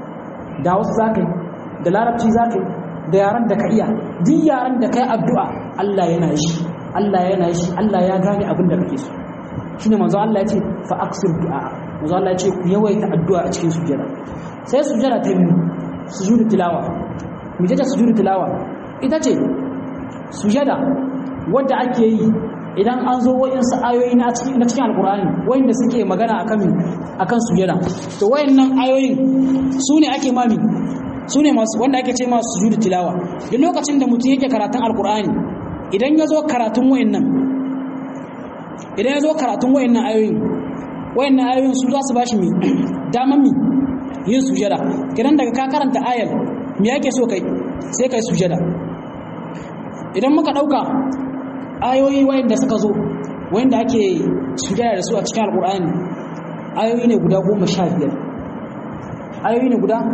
da wasu zakai da larabci zakai da yaran da ka iya duk yaran da kai addu'a Allah yana shi Allah yana shi Allah ya gane abin da kake so shine manzo Allah ya ce fa aksir du'a manzo Allah ya ce ku yawaita addu'a a cikin sujada sai sujada ta biyu sujudu tilawa mu je ta sujudu tilawa ita ce sujada wadda ake yi idan an zo wayansu ayoyi na cikin na cikin alqur'ani wayanda suke magana akan akan sujada to wayannan ayoyin su ne ake mami su ne masu wanda ake ce masu sujudu tilawa duk lokacin da mutum yake karatun alqur'ani idan ya zo karatun wayannan idan ya zo karatun wayannan ayoyin wayannan ayoyin su za su bashi mi daman mi yin sujada kidan daga ka karanta ayar me yake so kai sai kai sujada idan muka dauka ayoyi wayanda suka zo wayanda ake sujada da su a cikin alqur'ani ayoyi ne guda 15 ayoyi ne guda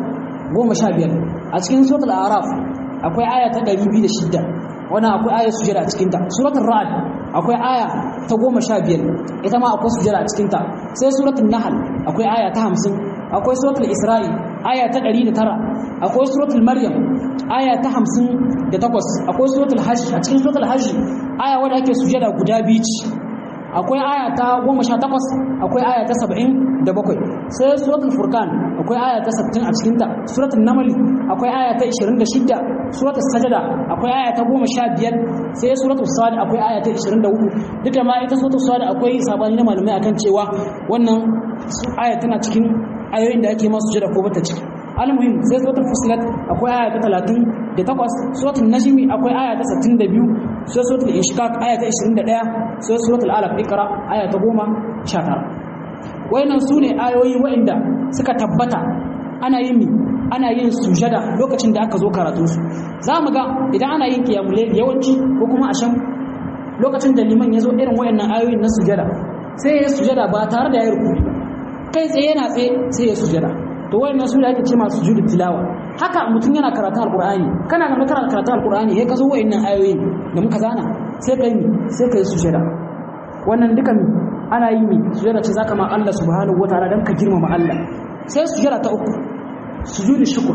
15 a cikin suratul a'raf akwai aya ta 206 wannan akwai ayar sujada a cikin ta suratul ra'd akwai aya ta goma sha biyar ita ma akwai sujada a cikinta sai suratul nahal akwai aya ta hamsin akwai suratul isra'i aya ta ɗari da tara akwai suratul maryam aya ta hamsin da takwas akwai suratul hajj a cikin suratul hajj aya wadda ake sujada guda biyu ce akwai aya ta goma sha takwas akwai aya ta saba'in da bakwai sai suratul furkan akwai aya ta sattin a cikinta suratul namali akwai aya ta ishirin da shidda suratul sajada akwai aya ta goma sha biyar sai suratul sad akwai aya ta ishirin da hudu duk da ma ita suratul sad akwai sabani na malamai akan cewa wannan aya tana cikin ayoyin da ake masu sujada ko bata ciki almuhim sai suratul fusilat akwai aya ta talatin da takwas suratul najmi akwai aya ta sittin da biyu sai suratul inshiqaq aya ta ishirin da ɗaya sai suratul alaq ikra aya ta goma sha tara wayannan su ne ayoyi wa'inda suka tabbata ana yin ana yin sujada lokacin da aka zo karatu su za mu ga idan ana yin qiyamul layl yawanci ko kuma asham lokacin da liman ya zo irin wayannan ayoyin na sujada sai ya sujada ba tare da ya rukuni ba kai tsaye yana tsaye sai ya sujada to wayannan su da ake ce masu sujudu tilawa haka mutum yana karatun alqur'ani kana ga kana karatun alqur'ani sai ka zo wayannan ayoyin da muka zana sai kai mi sai kai sujada wannan dukan ana yi mi sujada ce zaka ma Allah subhanahu wataala dan ka girmama Allah sai sujada ta uku sujudu shukr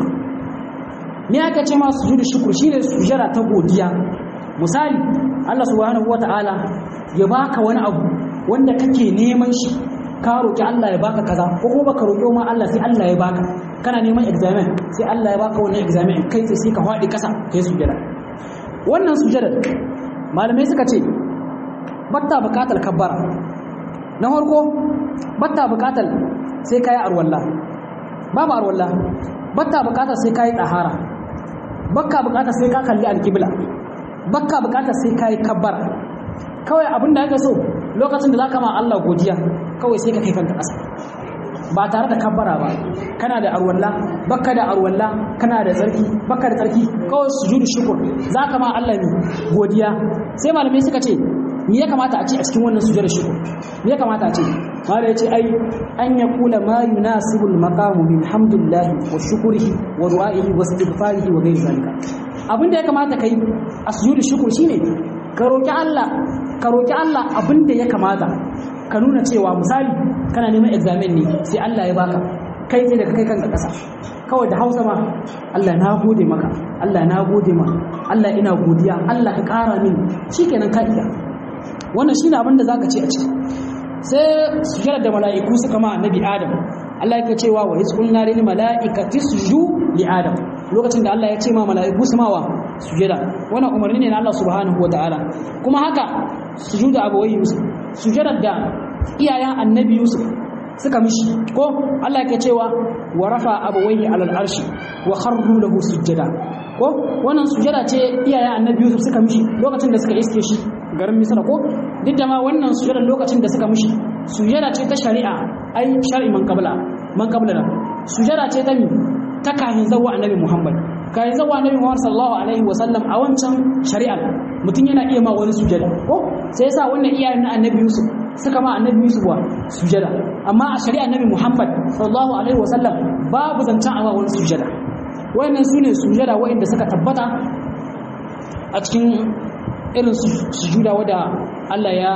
me aka ce ma sujudu shukr shine sujada ta godiya misali Allah subhanahu wataala ya baka wani abu wanda kake neman shi ka roki Allah ya baka kaza ko kuma baka roki ma Allah sai Allah ya baka kana neman examen sai Allah ya baka wannan examen kai sai ka faɗi kasa kai sujada wannan sujada malamai suka ce batta bukatar kabbara na farko batta bukatar sai kai arwalla babu arwalla batta bukatar sai kai tsahara bakka bukatar sai ka kalli alqibla bakka bukatar sai kai kabbara kawai abinda aka so lokacin da zaka ma Allah godiya kawai sai ka kai kanka ƙasa ba tare da kabbara ba kana da arwalla bakka da arwalla kana da tsarki bakka da tsarki kawai sujudu shukr zaka ma Allah ne godiya sai malamai suka ce me ya kamata a ce a cikin wannan sujudar shukr me ya kamata a ce mala yace ai an ya kula ma yunasibu al-maqamu min hamdillah wa shukrihi wa du'aihi wa istighfarihi wa ghayr zalika abinda ya kamata kai a sujudu shukr shine ka roki Allah ka roki Allah abinda ya kamata ka nuna cewa misali kana neman examen ne sai Allah ya baka kai ne daga kai kanka ƙasa kawai da Hausa ma Allah na gode maka Allah na gode ma Allah ina godiya Allah ka ƙara min shikenan ka iya wannan shine abin da zaka ce a ciki sai sujada da mala'iku suka ma annabi Adam Allah yake cewa wa isqulna lil mala'ikati sujudu li Adam lokacin da Allah ya ce ma mala'iku su mawa sujada wannan umarni ne na Allah subhanahu wataala kuma haka sujuda abawai Yusuf sujadar da iyayen annabi Yusuf suka mishi ko Allah yake cewa wa rafa abawaihi alal arshi wa kharru lahu sujada ko wannan sujada ce iyayen annabi Yusuf suka mishi lokacin da suka iske shi garin Misra ko duk da ma wannan sujada lokacin da suka mishi sujada ce ta shari'a ai shar'i man qabla man qabla sujada ce ta mi ta kahin zawwa annabi Muhammad kahin zawwa annabi Muhammad sallallahu alaihi wa sallam a wancan shari'a mutum yana iya ma wani sujada ko sai yasa wannan iyayen na annabi Yusuf suka ma annabi Yusuf wa sujada amma a shari'a annabi Muhammad sallallahu alaihi wa sallam babu zancen a wani sujada wayannan sune sujada wayanda suka tabbata a cikin irin sujuda wadda Allah ya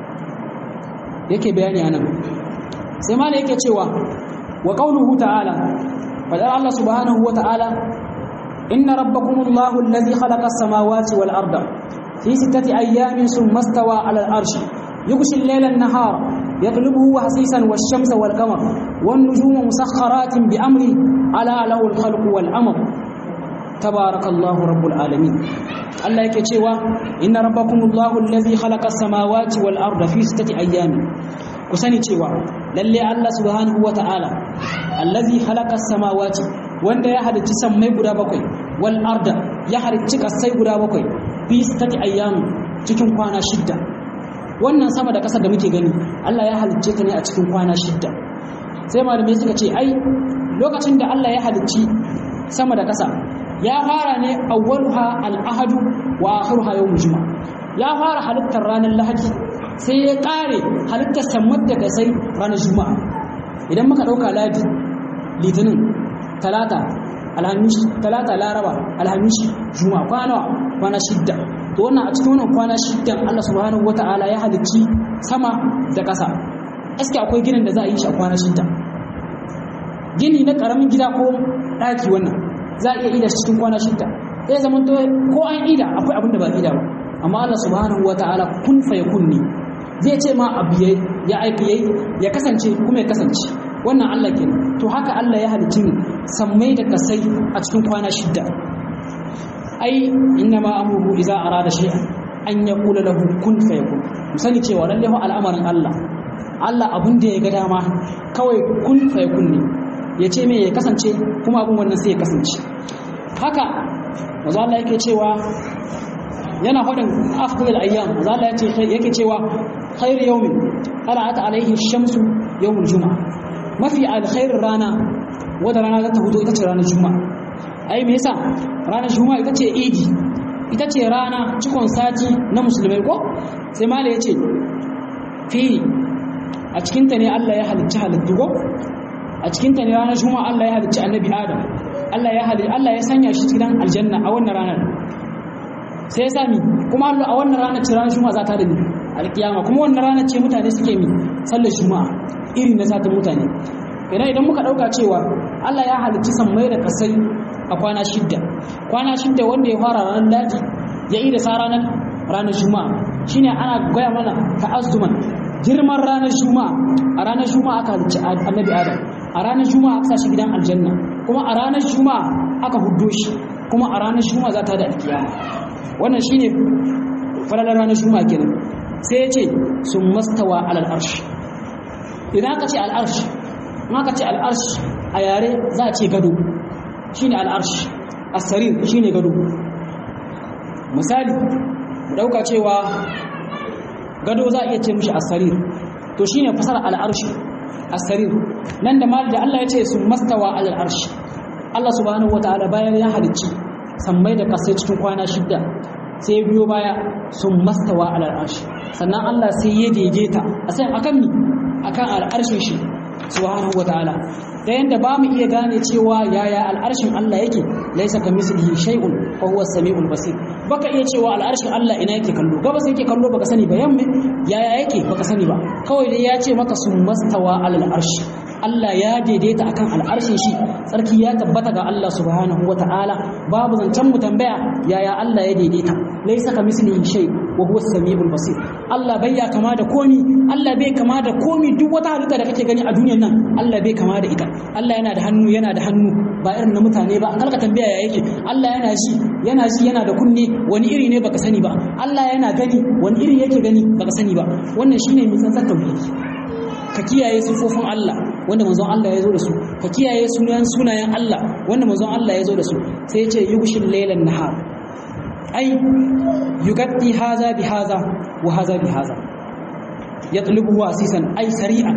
yake bayani anan sai ma yake cewa wa qauluhu ta'ala fadar Allah subhanahu wa ta'ala inna rabbakumullahu alladhi khalaqa as-samawati wal arda في ستة أيام ثم استوى على العرش يغشي الليل النهار يطلبه حسيسا والشمس والقمر والنجوم مسخرات بأمره على له الخلق والأمر تبارك الله رب العالمين الله yake cewa inna rabbakumullahu allazi khalaqa as-samawati wal arda fi sittati ayyamin ku sani cewa lalle Allah subhanahu wata'ala allazi khalaqa as-samawati wanda ya halicci sammai guda bakwai wal arda ya halicci kasai guda bakwai fi sittati ayyamin cikin kwana shidda wannan sama da ƙasa da muke gani Allah ya halicce ta ne a cikin kwana shidda sai malamai suka ce ai lokacin da Allah ya halicci sama da ƙasa ya fara ne awwaluha al-ahadu wa akhiruha yawm juma'a ya fara halittar ranar lahadi sai ya kare halittar sammar da kasai ranar juma'a idan muka dauka ladi litinin talata alhamis talata laraba alhamis juma'a kwana kwana shidda to wannan a cikin wannan kwana shiddan Allah subhanahu wata'ala ya halicci sama da ƙasa aske akwai ginin da za a yi shi a kwana shidda gini na ƙaramin gida ko ɗaki wannan za a iya ida cikin kwana shidda sai zaman to ko an ida akwai abin da ba ida ba amma Allah subhanahu wata'ala kun fa yakun ne zai ce ma abu ya aiki yayi ya kasance kuma ya kasance wannan Allah kenan to haka Allah ya halicci ni sammai da kasai a cikin kwana shidda ai inna ma amruhu idza arada shay'an an yaqula lahu kun fayakun musani cewa lalle fa al'amarin Allah Allah abun da ya ga dama kawai kun fayakun ne ya ce me ya kasance kuma abun wannan sai ya kasance haka manzo Allah yake cewa yana faɗin afdal ayyam manzo Allah yace yake cewa khairu yawmin tala'at alaihi shamsu yawmul juma'a mafi alkhairin rana wadda rana za ta hudo ita ce ranar juma'a ai me yasa ranar juma'a ita ce idi ita ce rana cikon sati na musulmai ko sai mala ya ce fi a cikinta ne Allah ya halicci halittu ko a cikinta ne ranar juma'a Allah ya halicci annabi adam Allah ya halicci Allah ya sanya shi cikin aljanna a wannan ranar sai ya sami kuma a wannan ranar ce ranar juma'a za ta da ni alkiyama kuma wannan ranar ce mutane suke mi sallar juma'a iri na satin mutane idan idan muka dauka cewa Allah ya halicci sammai da kasai a kwana shidda kwana shidda wanda ya fara ranar ladi ya yi da sa ranar ranar juma'a shine ana gaya mana ta'azzuman girman ranar juma'a a ranar juma'a aka halicci annabi adam a ranar juma'a aka shi gidan aljanna kuma a ranar juma'a aka huddo shi kuma a ranar juma'a za ta da alkiyama wannan shine falalar ranar juma'a kenan sai ya ce sun mastawa alal arsh idan aka ce al arsh in aka ce al arsh a yare za a ce gado shine al arsh as-sarir shine gado misali mu dauka cewa gado za a iya ce mishi as-sarir to shine fasara al arsh as-sarir nan da mal da Allah ya ce sun mastawa alal arsh Allah subhanahu wataala bayan ya halicci sammai da kasai cikin kwana shidda sai biyo baya sun mastawa alal arshi sannan Allah sai ya daidaita a sai akan mi akan al'arshin shi subhanahu wataala ta yanda ba mu iya gane cewa yaya al'arshin Allah yake laisa kamislihi shay'un wa huwa as-sami'ul basir baka iya cewa al'arshin Allah ina yake kallo gabas yake kallo baka sani ba yamma yaya yake baka sani ba kawai dai ya ce maka sun mastawa alal arshi Allah ya daidaita akan al'arshin shi tsarki ya tabbata ga Allah subhanahu wa ta'ala babu zancen mu tambaya yaya Allah ya daidaita laisa ka mislihi shay wa huwa as-sami'ul basir Allah bai ya kama da komi Allah bai kama da komi duk wata halitta da kake gani a duniyar nan Allah bai kama da ita Allah yana da hannu yana da hannu ba irin na mutane ba an kalka tambaya ya yake Allah yana ji yana ji yana da kunne wani iri ne baka sani ba Allah yana gani wani iri yake gani baka sani ba wannan shine mai tsantsar tauhidi ka kiyaye sufofin Allah wanda manzon Allah ya zo da su ka kiyaye sunayen sunayen Allah wanda manzon Allah ya zo da su sai ya ce yughshil laylan nahar ai yugatti haza bi haza wa haza bi haza yatlubu wasisan ai sari'an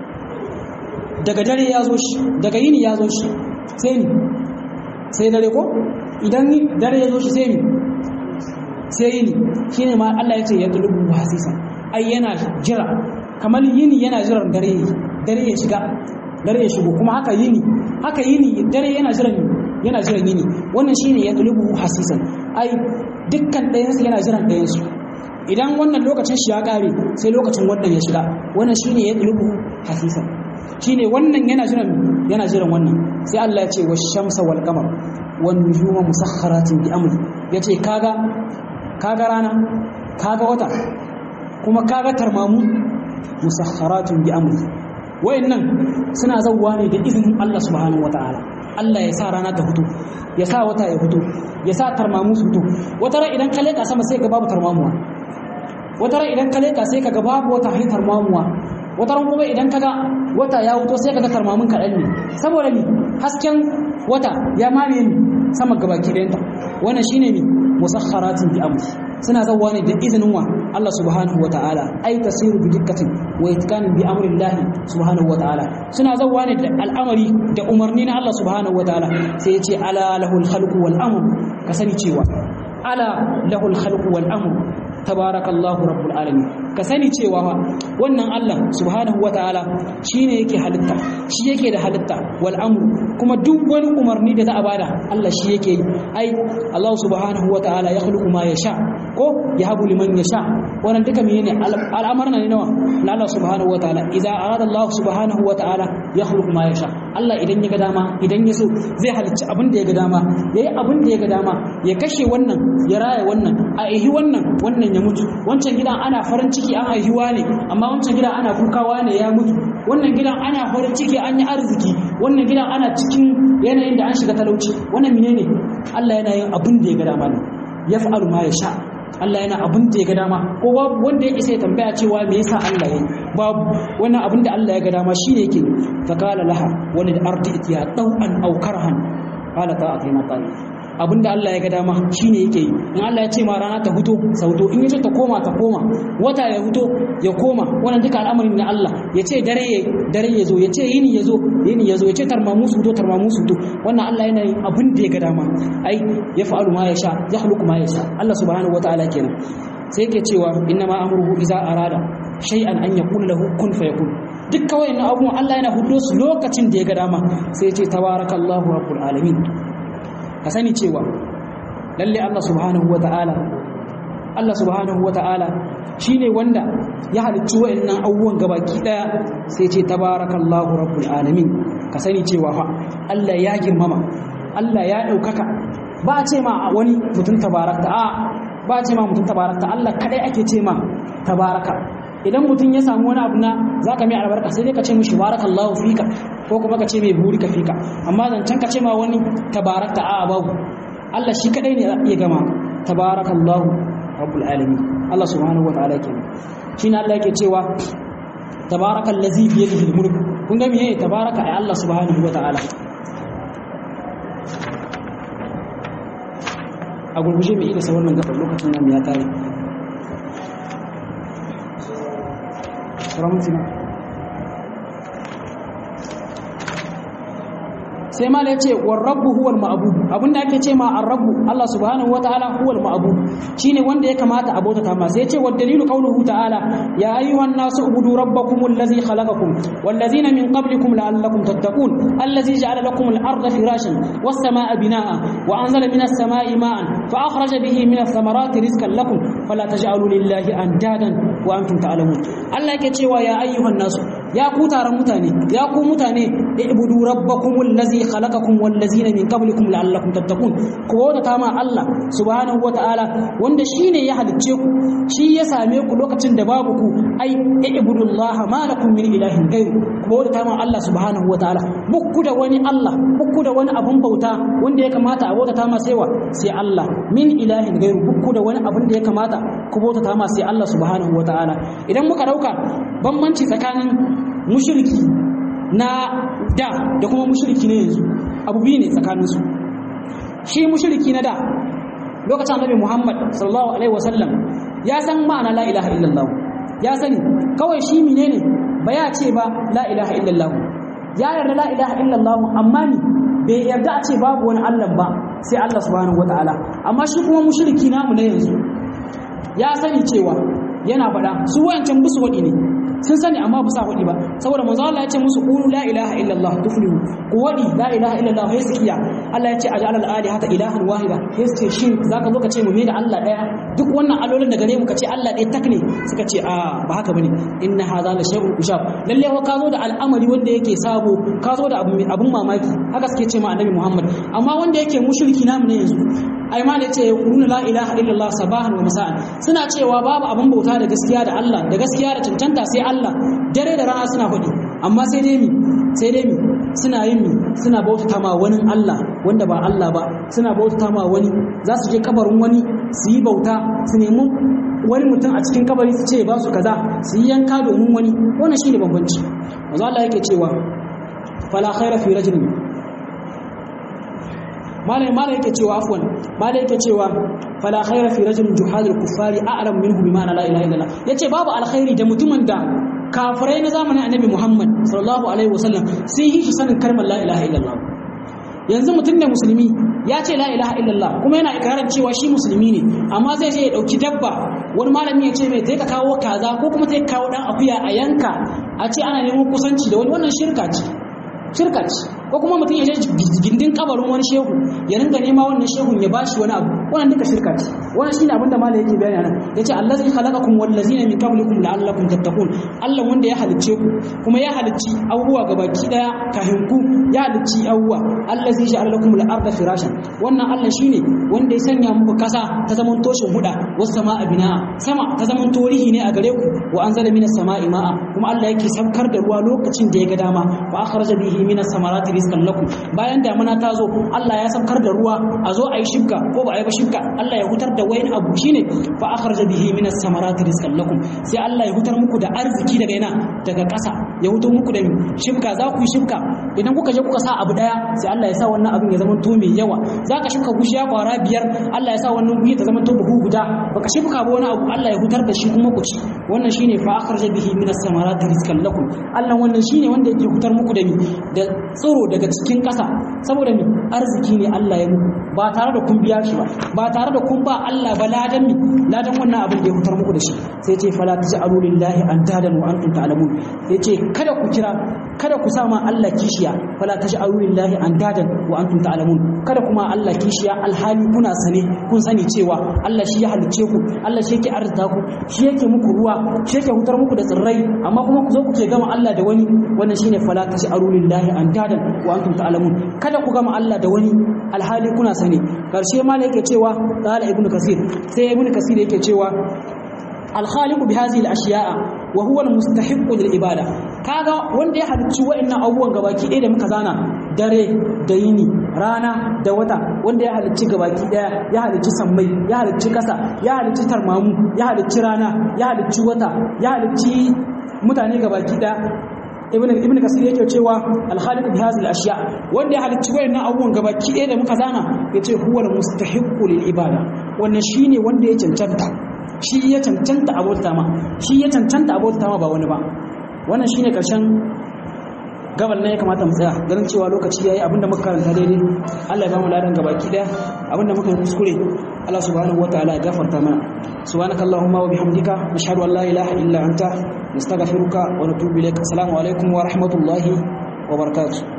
daga dare ya zo shi daga yini ya zo shi sai ni sai dare ko idan dare ya zo shi sai ni sai yini shine ma Allah ya ce yatlubu wasisan ai yana jira kamar yini yana jiran dare dare ya shiga dare ya shigo kuma haka yini haka yini dare yana jiran yana jiran yini wannan shine ya tulubu hasisan ai dukkan ɗayansu yana jiran ɗayansu idan wannan lokacin shi ya ƙare sai lokacin wannan ya shiga wannan shine ya tulubu hasisan shine wannan yana jiran yana jiran wannan sai Allah ya ce wa shamsa wal qamar wan nujuma musakharatin bi amri yace kaga kaga rana kaga wata kuma kaga tarmamu musakharatun bi amri wayannan suna zawwa ne da izinin Allah subhanahu wataala Allah ya sa rana ta fito ya sa wata ya fito ya sa tarmamu su fito wata ran idan ka leka sama sai ka babu tarmamuwa wata ran idan ka leka sai ka ga babu wata hin tarmamuwa wata ran kuma idan ka ga wata ya fito sai ka ga tarmamun kaɗan ne saboda ni hasken wata ya mamaye ni sama gabaki ɗayanta wannan shine ne musakharatin bi amri suna zawwa ne da izinin wa Allah subhanahu wa ta'ala ai tasiru bi dikkatin wa itkanin bi amri Allah subhanahu wa ta'ala suna zawwa ne da al'amari da umarni na Allah subhanahu wa ta'ala sai ya ce ala lahul khalqu wal amr ka sani cewa ala lahul khalqu wal amr tabarakallahu rabbul alamin ka sani cewa wannan Allah subhanahu wa ta'ala shine yake halitta shi yake da halitta wal amru kuma duk wani umarni da za a bada Allah shi yake yi ai Allah subhanahu wa ta'ala ya khluqu ma yasha ko ya habu liman yasha wannan duka menene al'amarna ne nawa na Allah subhanahu wa ta'ala idza arada Allah subhanahu wa ta'ala ya khluqu ma yasha Allah idan ya ga dama idan ya so zai halicci abin da ya ga dama yayi abin da ya ga dama ya kashe wannan ya raya wannan a ihi wannan wannan ya mutu wancan gidan ana farin ciki an haihuwa ne amma wancan gidan ana kukawa ne ya mutu wannan gidan ana farin ciki an yi arziki wannan gidan ana cikin yanayin da an shiga talauci wannan menene Allah yana yin abin da ya ga dama ne yaf'alu ma yasha Allah yana abin da ya ga dama ko babu wanda ya isa ya tambaya cewa me yasa Allah yayi babu wannan abin da Allah ya ga dama shine yake fa qala laha wani da ardi itiya tau'an aw karhan qala ta'atina ta'i abinda Allah ya ga dama shine yake yi in Allah ya ce ma rana ta huto sauto in yace ta koma ta koma wata ya huto ya koma wannan duka al'amarin na Allah ya ce dare ya dare ya zo ya ce yini ya zo yini ya zo ya ce tarmamu su huto tarmamu su huto wannan Allah yana yin abin da ya ga dama ai ya fa'alu ma ya sha ya khluqu ma ya sha Allah subhanahu wataala kenan sai yake cewa inna ma amruhu iza arada shay'an an yaqul lahu kun fayakun duk kawai na abubuwan Allah yana hudo su lokacin da ya ga dama sai ya ce tabarakallahu rabbul alamin ka sani cewa lalle Allah subhanahu wata'ala Allah subhanahu wata'ala shine wanda ya halicci wayannan abubuwan gabaki daya sai ce tabarakallahu rabbul alamin ka sani cewa fa Allah ya girmama Allah ya daukaka ba a ce ma wani mutum tabarakta a ba a ce ma mutum tabarakta Allah kadai ake ce ma tabaraka idan mutum ya samu wani abu na zaka mai albarka sai dai ka ce mishi barakallahu fika ko kuma ka ce mai burika fika amma zancen ka ce ma wani tabarakta a babu Allah shi kadai ne ya gama tabarakallahu rabbul alamin Allah subhanahu wataala kenan shine Allah yake cewa tabarakal ladzi bi yadihi mulk kun ga meye tabaraka ai Allah subhanahu wataala a gurguje mai isa wannan gabar lokacin nan ya tare Ramtina. sai ma ya ce wa rabbu huwal ma'bud abinda ake ce ma ar-rabbu Allah subhanahu wataala huwal ma'bud shine wanda ya kamata a bautata ma sai ya ce wa dalilu qawluhu ta'ala ya ayyuhan nasu ubudu rabbakum allazi khalaqakum wal ladzina min qablikum la'allakum tattaqun allazi ja'ala lakum al-ardha firashan was samaa'a binaa'a wa anzala minas samaa'i ma'an fa akhraja bihi minas thamarati rizqan lakum fala taj'alu lillahi andadan wa antum ta'lamun Allah yake cewa ya ayyuhan nasu ya ku taron mutane ya ku mutane ibudu rabbakum allazi khalaqakum wal ladzina min qablikum la'allakum tattaqun ku bauta ma Allah subhanahu wataala wanda shine ya halicce ku shi ya same ku lokacin da babu ku ai ibudullaha ma lakum min ilahin ghayru ku bauta ma Allah subhanahu wataala bukku da wani Allah bukku da wani abun bauta wanda ya kamata a bauta ma sai wa sai Allah min ilahin ghayru bukku da wani abun da ya kamata ku bauta ma sai Allah subhanahu wataala idan muka dauka bambanci tsakanin mushriki na da da kuma mushriki ne yanzu abu biyu ne tsakaninsu shi mushriki na da lokacin annabi Muhammad sallallahu alaihi wasallam ya san ma'ana la ilaha illallah ya sani kawai shi menene ba ya ce ba la ilaha illallah ya yarda la ilaha illallah amma ni bai yarda a ce babu wani Allah ba sai Allah subhanahu wataala amma shi kuma mushriki namu na yanzu ya sani cewa yana faɗa su wayancan busu waɗi ne sun sani amma ba sa faɗi ba saboda manzo Allah ya ce musu qulu la ilaha illallah tuflihu ku wadi la ilaha illallah sai su kiya Allah ya ce aj'al al alihata ilahan wahida sai su ce shin zaka zo ka ce mu me da Allah daya duk wannan alolin da gare mu ka ce Allah ɗaya tak ne suka ce a ba haka bane inna hadha la shay'un ushab lalle wa ka zo da al'amari wanda yake sabo ka zo da abun mamaki haka suke ce ma annabi Muhammad amma wanda yake mushriki namu ne yanzu ai ma da yace yaquluna la ilaha illallah sabahan wa masa'an suna cewa babu abun bauta da gaskiya da Allah da gaskiya da cancanta sai Allah dare da rana suna faɗi amma sai dai mi sai dai mi suna yin mi suna bautata ma wani Allah wanda ba Allah ba suna bautata ma wani za su je kabarin wani su yi bauta su nemi wani mutum a cikin kabari su ce ba su kaza su yi yanka domin wani wannan shine bambanci manzo Allah yake cewa fala khaira fi rajulin malai malai yake cewa afwan malai yake cewa fala khaira fi rajulin juhadul kuffari a'lam minhu bima la ilaha illallah yace babu alkhairi da mutumin da kafirai na zamanin annabi Muhammad sallallahu alaihi wasallam sun yi shi sanin kalmar la ilaha illallah yanzu mutum ne musulmi ya ce la ilaha illallah kuma yana ikirarin cewa shi musulmi ne amma zai je ya dauki dabba wani malami ya ce mai sai ka kawo kaza ko kuma sai ka kawo dan akuya a yanka a ce ana neman kusanci da wani wannan shirka ce shirka ce ko kuma mutum ya je gindin kabarin wani shehu ya ringa nema wannan shehun ya bashi wani abu wannan duka shirka ce wannan shine abin da malai yake bayani nan yace allazi khalaqakum wallazina min qablikum la'allakum tattaqun Allah wanda ya halicce ku kuma ya halicci abubuwa gabaki daya kahin ku ya halicci abubuwa allazi ja'ala lakum al-ardha firashan wannan Allah shine wanda ya sanya muku kasa ta zaman toshin huda was sama'a bina'a sama ta zaman torihi ne a gare ku wa anzala minas sama'i ma'a kuma Allah yake saukar da ruwa lokacin da ya ga dama wa akhraja bihi minas samarati rizqan lakum bayan damuna ta zo Allah ya saukar da ruwa a zo a yi shibka ko ba a yi ba shibka Allah ya hutar da wayin abu shine fa akhraja bihi minas samarati rizqan lakum sai Allah ya hutar muku da arziki daga ina daga ƙasa ya hutar muku da shibka za ku yi shibka idan kuka je kuka sa abu daya sai Allah ya sa wannan abin ya zama to mai yawa za ka shibka gushiya kwara biyar Allah ya sa wannan gushi ta zama to buhu guda baka shibka ba wani abu Allah ya hutar da shi kuma ku ci wannan shine fa akhraja bihi minas samarati rizqan lakum Allah wannan shine wanda yake hutar muku da mi da tsoro daga cikin ƙasa saboda mi arziki ne Allah ya muku ba tare da kun biya shi ba ba tare da kun ba Allah ba ladan mi ladan wannan abin da ya hutar muku da shi sai ce fala taj'alu lillahi andadan wa antum ta'lamun sai ce kada ku kira kada ku sama Allah kishiya fala taj'alu lillahi andadan wa antum ta'lamun kada kuma Allah kishiya alhali kuna sane kun sani cewa Allah shi ya halicce ku Allah shi yake arzuta ku shi yake muku ruwa shi yake hutar muku da tsirrai amma kuma ku zo ku ce gama Allah da wani wannan shine fala taj'alu lillahi andadan wa antum ta'lamun kada ku gama Allah da wani alhali kuna sani karshe ma yake cewa qala ibnu kasir sai ibnu kasir yake cewa الخالق بهذه الاشياء وهو المستحق للعباده kaga wanda ya halicci wa'annan abubuwan gabaki ɗaya da muka zana dare da yini rana da wata wanda ya halicci gabaki ɗaya ya halicci sammai ya halicci ƙasa ya halicci tarmamu ya halicci rana ya halicci wata ya halicci mutane gabaki ɗaya ibn ibn kasir yake cewa al-khaliq bi hadhihi al-ashya wanda ya halicci wayannan abubuwan gabaki ɗaya da muka zana yace huwa al-mustahiqqu lil ibada wannan shine wanda ya cancanta shi ya cancanta abota ma shi ya cancanta abota ma ba wani ba wannan shine karshen gabar ne ya kamata mu tsaya ganin cewa lokaci yayi abinda muka karanta daidai Allah ya ba mu ladan gabaki daya abinda muka kuskure Allah subhanahu wataala ya gafarta mana subhanakallahumma wa bihamdika nashhadu an la ilaha illa anta nastaghfiruka wa natubu ilaik assalamu alaikum wa rahmatullahi wa barakatuh